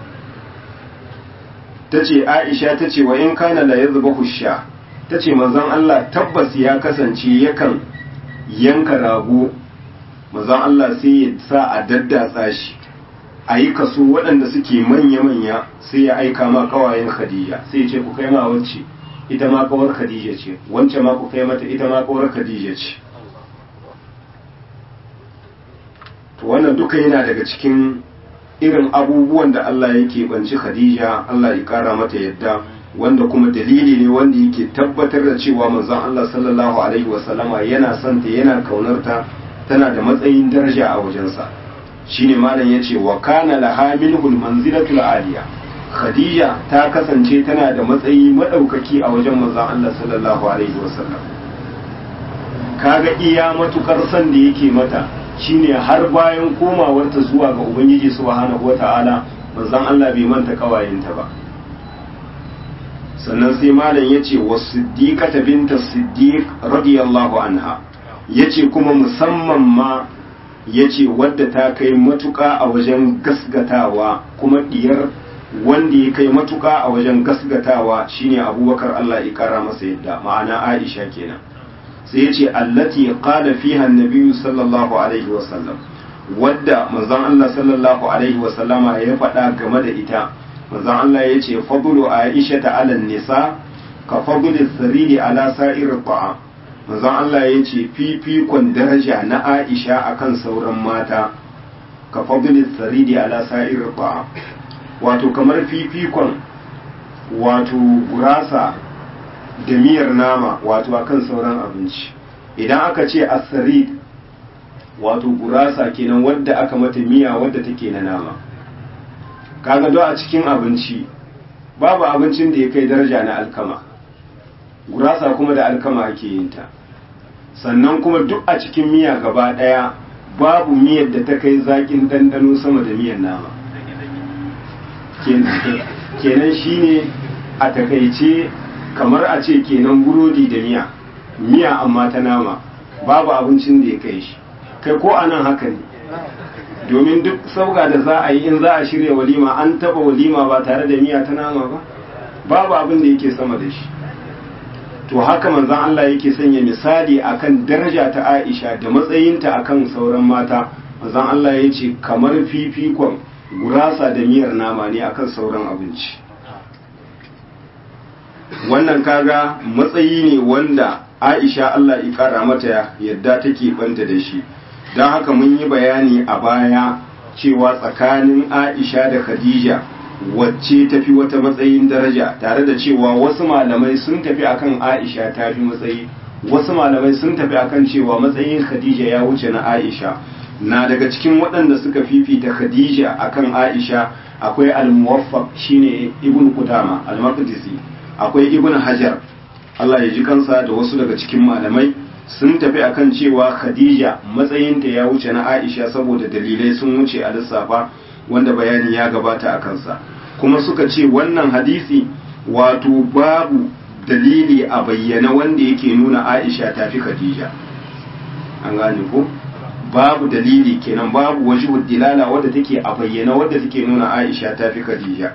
tace Aisha tace wa in kana la yadhbahu sha tace manzon Allah tabbas ya kasance yakan yanka rago manzon Allah sai ya sa a daddatsa shi a yi kaso waɗanda suke manya-manya sai ya aika ma kawayen Khadija sai ya ce ku kai ma wacce ita ma kawar Khadija ce wance ma ku kai mata ita ma kawar Khadija ce to wannan duka yana daga cikin irin abubuwan da Allah yake banci Khadija Allah ya kara mata yadda wanda kuma dalili ne wanda yake tabbatar da cewa manzon Allah sallallahu alaihi wasallama yana son ta yana kaunarta tana da matsayin daraja a wajensa shine malam yace wa kana laha minhul manzilatul aliya Khadija ta kasance tana da matsayi madaukaki a wajen manzon Allah sallallahu alaihi wasallam kaga iya matukar san da yake mata shine har bayan komawarta zuwa ga ubangiji subhanahu wata'ala manzon Allah bai manta kawayenta ba sannan sai malam yace was-siddiqata binta siddiq radiyallahu anha yace kuma musamman ma yace wadda ta kai matuka a wajen gasgatawa kuma diyar wanda ya kai matuka a wajen gasgatawa shine abubakar Allah ya kara masa yadda ma'ana Aisha kenan sai ya ce allati qala fiha an-nabiy sallallahu alaihi wa sallam wadda manzon Allah sallallahu alaihi wa sallama ya faɗa game da ita manzon Allah ya ce fadlu aisha ta ala nisa ka fadlu sariri ala sa'ir ta'a manzon Allah ya ce fifikon daraja na Aisha akan sauran mata ka fadlu sariri ala sa'ir ta'a wato kamar fifikon wato gurasa da miyar nama wato akan sauran abinci idan aka ce asarid wato gurasa kenan wadda aka mata miya wadda take na nama kaga do a cikin abinci babu abincin da ya kai daraja na alkama gurasa kuma da alkama ake yin ta sannan kuma duk a cikin miya gaba daya babu miyar da ta kai zakin dandano sama da miyar nama kenan shine a takaice kamar a ce kenan burodi da miya miya amma ta nama babu abincin da ya kai shi kai ko anan haka ne domin duk sauka da za a yi in za a shirya walima an taba walima ba tare da miya ta nama ba babu abin da yake sama da shi to haka manzon Allah yake sanya misali akan daraja ta Aisha da matsayinta akan sauran mata manzon Allah ya ce kamar fifikon gurasa da miyar nama ne akan sauran abinci wannan kaga matsayi ne wanda Aisha Allah ya kara mata yadda take banta da shi don haka mun yi bayani a baya cewa tsakanin Aisha da Khadija wacce tafi wata matsayin daraja tare da cewa wasu malamai sun tafi akan Aisha ta fi matsayi wasu malamai sun tafi akan cewa matsayin Khadija ya wuce na Aisha na daga cikin waɗanda suka fifita Khadija akan Aisha akwai al-muwaffaq shine Ibn Qudama al-Maqdisi akwai Ibn Hajar Allah ya ji kansa da wasu daga cikin malamai sun tafi akan cewa Khadija matsayinta ya wuce na Aisha saboda dalilai sun wuce a lissafa wanda bayani ya gabata a kansa kuma suka ce wannan hadisi wato babu dalili a bayyana wanda yake nuna Aisha ta fi Khadija an gane ko babu dalili kenan babu wajhu dilala wadda take a bayyana wadda take nuna Aisha ta fi Khadija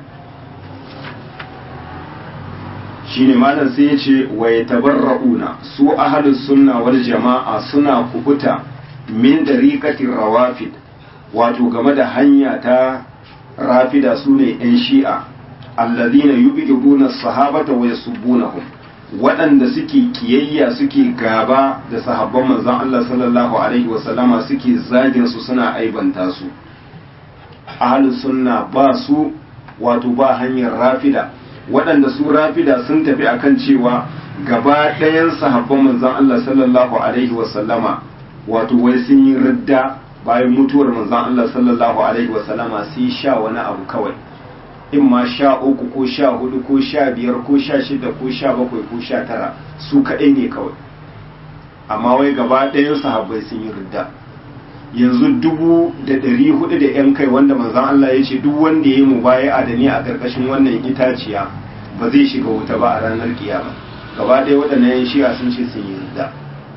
shine malam sai ya ce wa yatabarrauna su ahlus sunna wal jama'a suna kubuta min dariqatir rawafid wato game da hanya ta rafida su ne 'yan shi'a alladhina yubghiduna sahabata wa yasubbunahum waɗanda suke kiyayya suke gaba da sahabban manzon Allah sallallahu alaihi wa sallama suke zagin su suna aibanta su ahlus sunna ba su wato ba hanyar rafida waɗanda su rafida sun tafi akan cewa gaba ɗayan sahabban manzon Allah sallallahu alaihi wa sallama wato wai sun yi ridda bayan mutuwar manzon Allah sallallahu alaihi wa sallama sai sha wani abu kawai in ma sha uku ko sha hudu ko sha biyar ko sha shida ko sha bakwai ko sha tara su kaɗai ne kawai amma wai gaba ɗayan sahabbai sun yi ridda yanzu dubu da ɗari hudu da yan kai wanda manzon Allah ya ce duk wanda ya yi mubaya'a da ni a ƙarƙashin wannan itaciya ba zai shiga wuta ba a ranar kiyama gaba ɗaya waɗannan yan shi'a sun ce sun yi ridda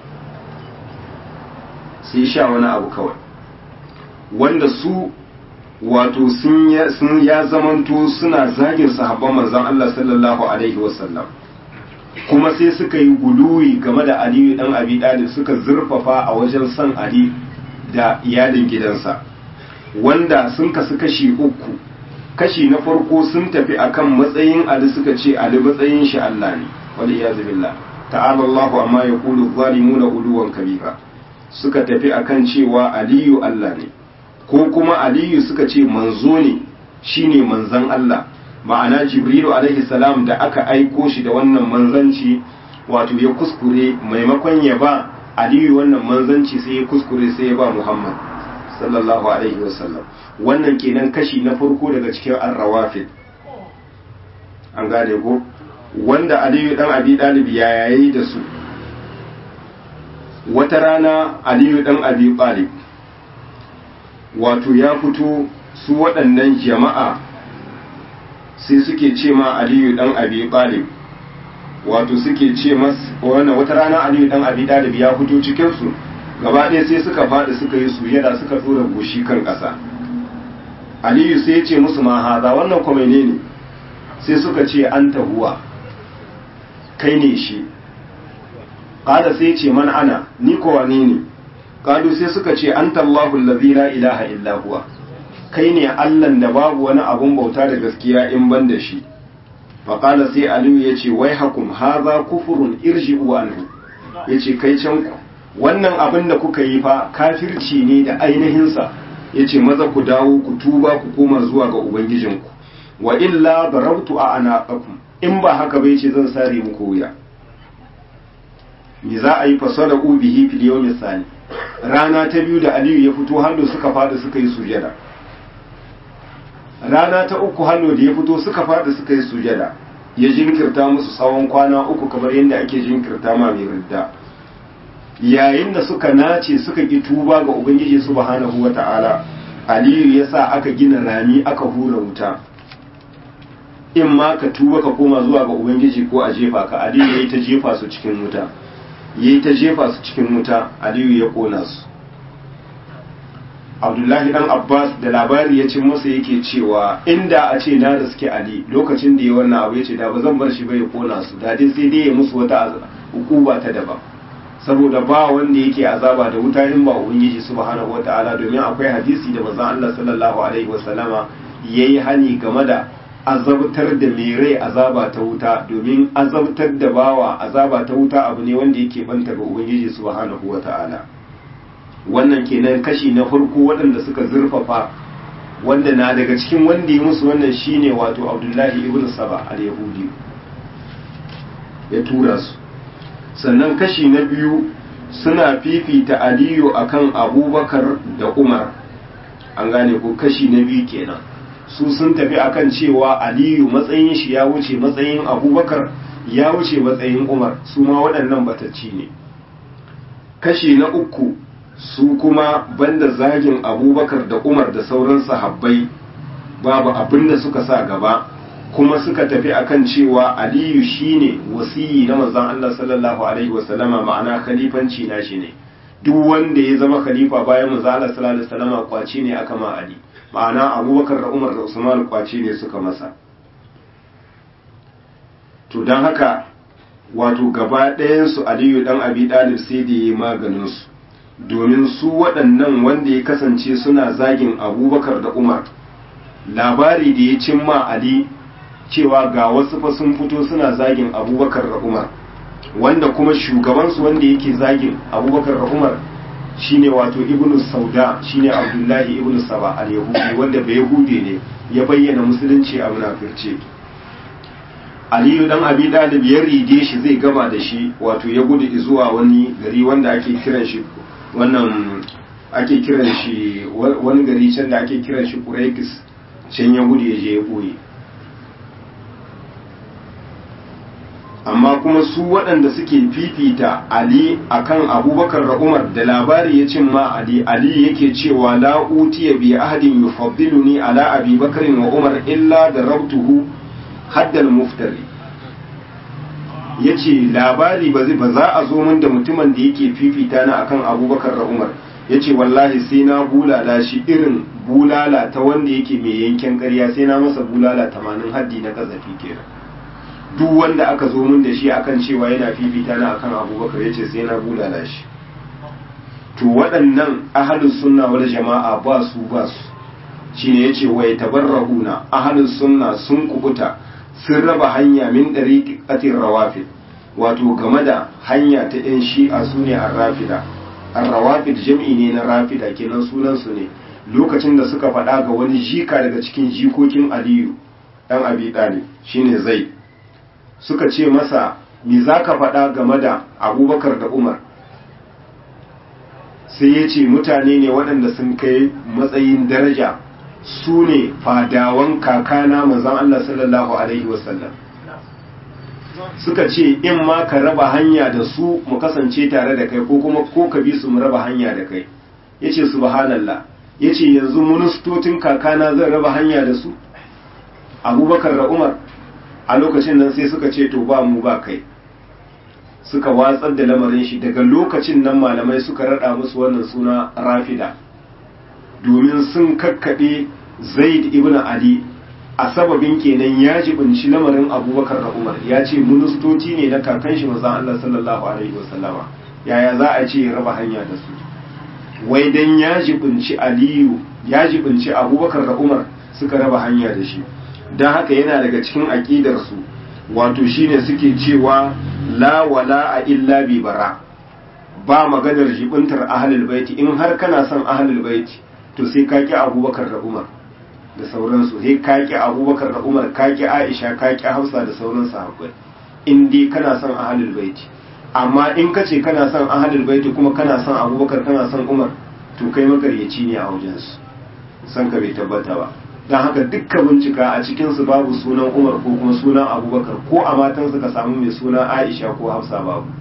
sai sha wani abu kawai wanda su wato sun ya zamanto suna zagin sahabban manzon Allah sallallahu alaihi wasallam kuma sai suka yi guluwi game da Aliyu dan Abi Talib suka zurfafa a wajen son Ali da iyalin gidansa wanda sun kasu kashi uku kashi na farko sun tafi akan matsayin Ali suka ce Ali matsayin shi Allah ne wal iyazu billah ta'ala Allahu amma yaqulu zalimuna uluwan kabira suka tafi akan cewa Aliyu Allah ne ko kuma aliyu suka ce manzo ne shine manzan Allah ma'ana jibrilu alaihi salam da aka aiko shi da wannan manzanci wato ya kuskure maimakon ya ba aliyu wannan manzanci sai ya kuskure sai ya ba muhammad sallallahu alaihi wasallam wannan kenan kashi na farko daga cikin arrawafid an gane ko wanda aliyu dan abi dalib ya yayi da su wata rana aliyu dan abi talib wato ya fito su waɗannan jama'a sai suke ce ma aliyu ɗan abi ɗalib wato suke ce mas wannan wata rana aliyu ɗan abi ɗalib ya fito cikinsu gaba ɗaya sai suka faɗi suka yi sujada suka tsora goshi kan ƙasa aliyu sai ya ce musu ma haza wannan kuma ne sai suka ce an tahuwa kai ne shi qala sai ce man ana ni ko wane ne qalu sai suka ce anta Allahu allazi la ilaha illa huwa kai ne Allahn da babu wani abun bauta da gaskiya in ban da shi fa qala sai aliyu yace wai hakum hadha kufrun irji'u anhu yace kai can ku wannan abin da kuka yi fa kafirci ne da ainihin sa yace maza ku dawo ku tuba ku koma zuwa ga ubangijinku wa illa darabtu a anaqakum in ba haka bai ce zan sare muku wuya me za a yi fasara bihi fil yawmi sani rana ta biyu da aliyu ya fito hannu suka fada suka yi sujada rana ta uku hannu da ya fito suka fada suka yi sujada ya jinkirta musu tsawon kwana uku kamar yadda ake jinkirta ma mai ridda yayin da suka nace suka ki tuba ga ubangiji subhanahu wata'ala aliyu ya sa aka gina rami aka hura wuta in ma ka tuba ka koma zuwa ga ubangiji ko a jefa ka aliyu ya yi ta jefa su cikin wuta ya yi ta jefa su cikin wuta aliyu ya kona su abdullahi dan abbas da labari ya cin masa yake cewa inda a ce na da suke ali lokacin da ya wannan abu ya ce da ba zan bar shi ba ya kona su da dai sai dai ya musu wata hukuma ta daban saboda ba wanda yake azaba da wuta in ba ubangiji subhanahu wataala domin akwai hadisi da manzon Allah sallallahu alaihi wasallama yayi hani game da azabtar da mai rai azaba ta wuta domin azabtar da bawa azaba ta wuta abu ne wanda yake banta ga ubangiji subhanahu wataala wannan kenan kashi na farko waɗanda suka zurfafa wanda na daga cikin wanda ya musu wannan shine wato Abdullahi ibn Saba al-Yahudi ya tura su sannan kashi na biyu suna fifita aliyu akan abubakar da umar an gane ko kashi na biyu kenan su sun tafi akan cewa aliyu matsayin shi ya wuce matsayin abubakar ya wuce matsayin umar su ma waɗannan batacci ne kashi na uku su kuma banda zagin abubakar da umar da sauran sahabbai babu abin da suka sa gaba kuma suka tafi akan cewa aliyu shine wasiyi na manzon Allah sallallahu alaihi wasallama ma'ana khalifanci na shi ne duk wanda ya zama khalifa bayan manzon Allah sallallahu alaihi wasallama kwace ne aka ma ali ma'ana abubakar da umar da usman kwace ne suka masa to don haka wato gaba ɗayansu aliyu dan abi dalib sai da yi maganin su domin su waɗannan wanda ya kasance suna zagin abubakar da umar labari da ya cimma ali cewa ga wasu fa sun fito suna zagin abubakar da umar wanda kuma shugabansu wanda yake zagin abubakar da umar shine wato ibnu sauda shine abdullahi ibnu saba al-yahudi wanda bai yahudi ne ya bayyana musulunci a munafirce aliyu dan abi dalib ya rige shi zai gama da shi wato ya gudu zuwa wani gari wanda ake kiran shi wannan ake kiran shi wani gari can da ake kiran shi quraikis can ya gudu ya je ya boye amma kuma su waɗanda suke fifita Ali akan Abubakar da Umar da labari ya cin ma Ali Ali yake cewa la utiya bi ahadin yufaddiluni ala Abi Bakr wa Umar illa da rabtuhu haddal muftari yace labari ba ba za a zo min da mutumin da yake fifita na akan Abubakar da Umar yace wallahi sai na bulala shi irin bulala ta wanda yake mai yanken ƙarya sai na masa bulala 80 haddi na kazafi kenan duk wanda aka zo min da shi akan cewa yana fifita na akan abubakar yace sai na bulala shi to waɗannan ahalus sunna wal jama'a ba su ba su shine yace wai tabarrahuna ahalus sunna sun kubuta sun raba hanya min dariqatir rawafid wato game da hanya ta yan shi'a sune ar-rafida ar-rawafid jam'i ne na rafida kenan sunan su ne lokacin da suka faɗa ga wani jika daga cikin jikokin aliyu dan abi talib shine zaid suka ce masa me za ka faɗa game da abubakar da umar sai ya ce mutane ne waɗanda sun kai matsayin daraja su ne fadawan kakana manzan Allah sallallahu Alaihi wasallam suka ce in ma ka raba hanya da su mu kasance tare da kai ko kuma ko ka bi su mu raba hanya da kai ya ce subhanallah ya ce yanzu ministocin kakana zan raba hanya da su abubakar da umar a lokacin nan sai suka ce to ba mu ba kai suka watsar da lamarin shi daga lokacin nan malamai suka rada musu wannan suna rafida domin sun kakkaɓe zaid ibn ali a sababin kenan ya jibinci lamarin abubakar da umar ya ce ministoci ne na kakan shi manzon Allah sallallahu alaihi wasallama yaya za a ce ya raba hanya da su wai dan ya jibinci aliyu ya jibinci abubakar da umar suka raba hanya da shi don haka yana daga cikin aƙidarsu wato shine suke cewa la wala a illa bi bara ba maganar jibintar ahlul baiti in har kana son ahlul baiti to sai ka ki abubakar da umar da sauransu sai ka ki abubakar da umar ka ki aisha ka ki hausa da sauran sahabbai in dai kana son ahlul baiti amma in ka ce kana son ahlul baiti kuma kana son abubakar kana son umar to kai makaryaci ne a wajensu san ka bai tabbata ba don haka dukka bincika a cikinsu babu sunan umar ko kuma sunan abubakar ko a matansu ka samu mai suna aisha ko hafsa babu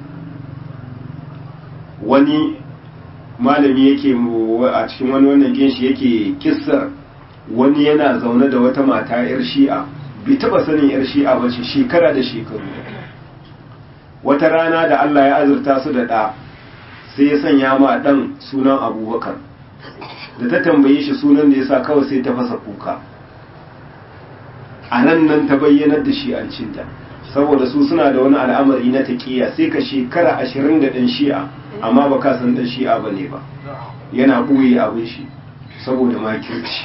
wani malami yake a cikin wani wannan ginshi yake kissar wani yana zaune da wata mata yar shi'a bai taba sanin yar shi'a ba ce shekara da shekaru wata rana da allah ya azurta su da ɗa sai ya sanya ma ɗan sunan abubakar da ta tambaye shi sunan da ya sa kawai sai ta fasa kuka a nan nan ta bayyanar da shi an cinta saboda su suna da wani al'amari na taƙiya sai ka shekara ashirin da ɗan shi'a amma ba ka san ɗan shi'a ba ne ba yana ɓoye abin shi saboda makirci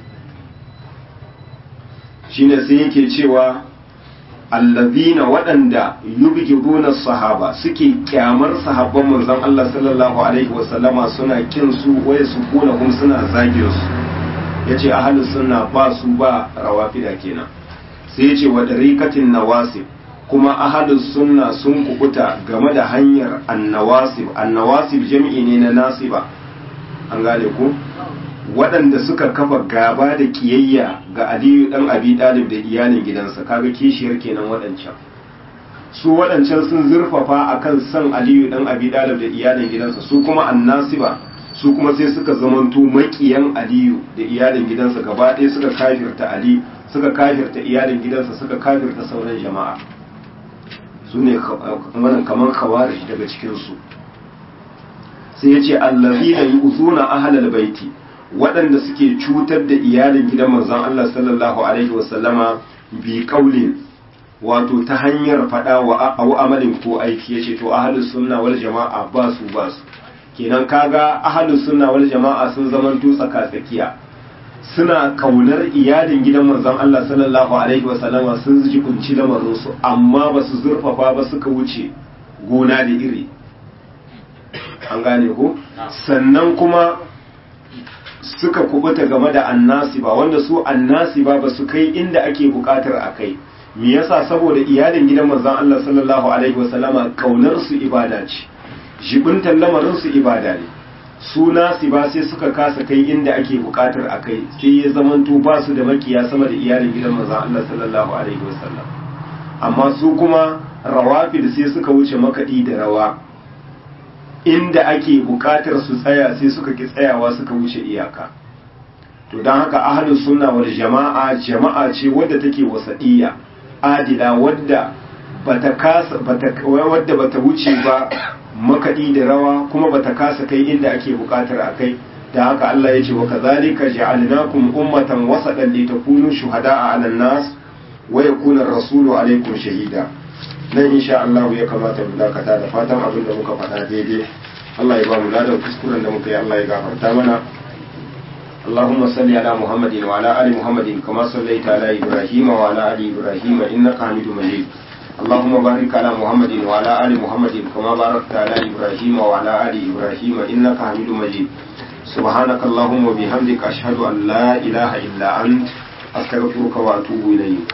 shine sai yake cewa allazina waɗanda yubghiduna sahaba suke kyamar sahabban manzon Allah sallallahu alaihi wasallama suna kin su waye su kuna hum suna zagin su yace ahlus sunna ba su ba rawafida kenan sai yace wa dariqatin nawasib kuma ahlus sunna sun kubuta game da hanyar annawasib annawasib jami'i ne na nasiba an gane ku waɗanda suka kafa gaba da kiyayya ga aliyu ɗan abi ɗalib da iyalin gidansa kaga kishiyar kenan waɗancan su waɗancan sun zurfafa akan san aliyu ɗan abi ɗalib da iyalin gidansa su kuma annasiba su kuma sai suka zamanto maƙiyan aliyu da iyalin gidansa gaba ɗaya suka kafirta ali suka kafirta iyalin gidansa suka kafirta sauran jama'a su ne kamar khawarij daga cikinsu sai ya ce allazina yu'zuna ahlal baiti waɗanda suke cutar da iyalin gidan manzon Allah sallallahu alaihi wasallama bi kaulin wato ta hanyar faɗa wa au amalin ko aiki yace to ahlus sunna wal jama'a ba su ba su kenan kaga ahlus sunna wal jama'a sun zaman to tsaka tsakiya suna kaunar iyalin gidan manzon Allah sallallahu alaihi wasallama sun ji kunci lamarin su amma ba su zurfafa ba suka wuce gona da iri an gane ko sannan kuma suka kubuta game da annasiba wanda su annasiba ba su kai inda ake bukatar a kai me yasa saboda iyalin gidan manzon Allah sallallahu alaihi wasallama kaunar su ibada ce jibintan lamarin su ibada ne su nasiba sai suka kasa kai inda ake bukatar a kai sai ya zamanto ba su da makiya sama da iyalin gidan manzon Allah sallallahu alaihi wasallam amma su kuma rawafid sai suka wuce makaɗi da rawa inda ake bukatar su tsaya sai suka ki tsayawa suka wuce iyaka to don haka ahlus sunna wal jama'a jama'a ce wadda take wasadiya adila wadda bata kasa bata wadda bata wuce ba makadi da rawa kuma bata kasa kai inda ake bukatar a kai da haka Allah ya ce wa kazalika ja'alnakum ummatan wasatan litakunu shuhada'a 'alan nas wa yakuna ar-rasulu 'alaykum shahida nan insha Allah ya kamata mu dakata da fatan abin da muka faɗa daidai Allah ya ba mu ladan kuskuren da muka yi Allah ya gafarta mana اللهم صل على محمد وعلى ال محمد كما صليت على ابراهيم وعلى ال ابراهيم انك حميد مجيد اللهم بارك على محمد وعلى ال محمد كما باركت على ابراهيم وعلى ال ابراهيم انك حميد مجيد سبحانك اللهم وبحمدك اشهد ان لا اله الا انت استغفرك واتوب اليك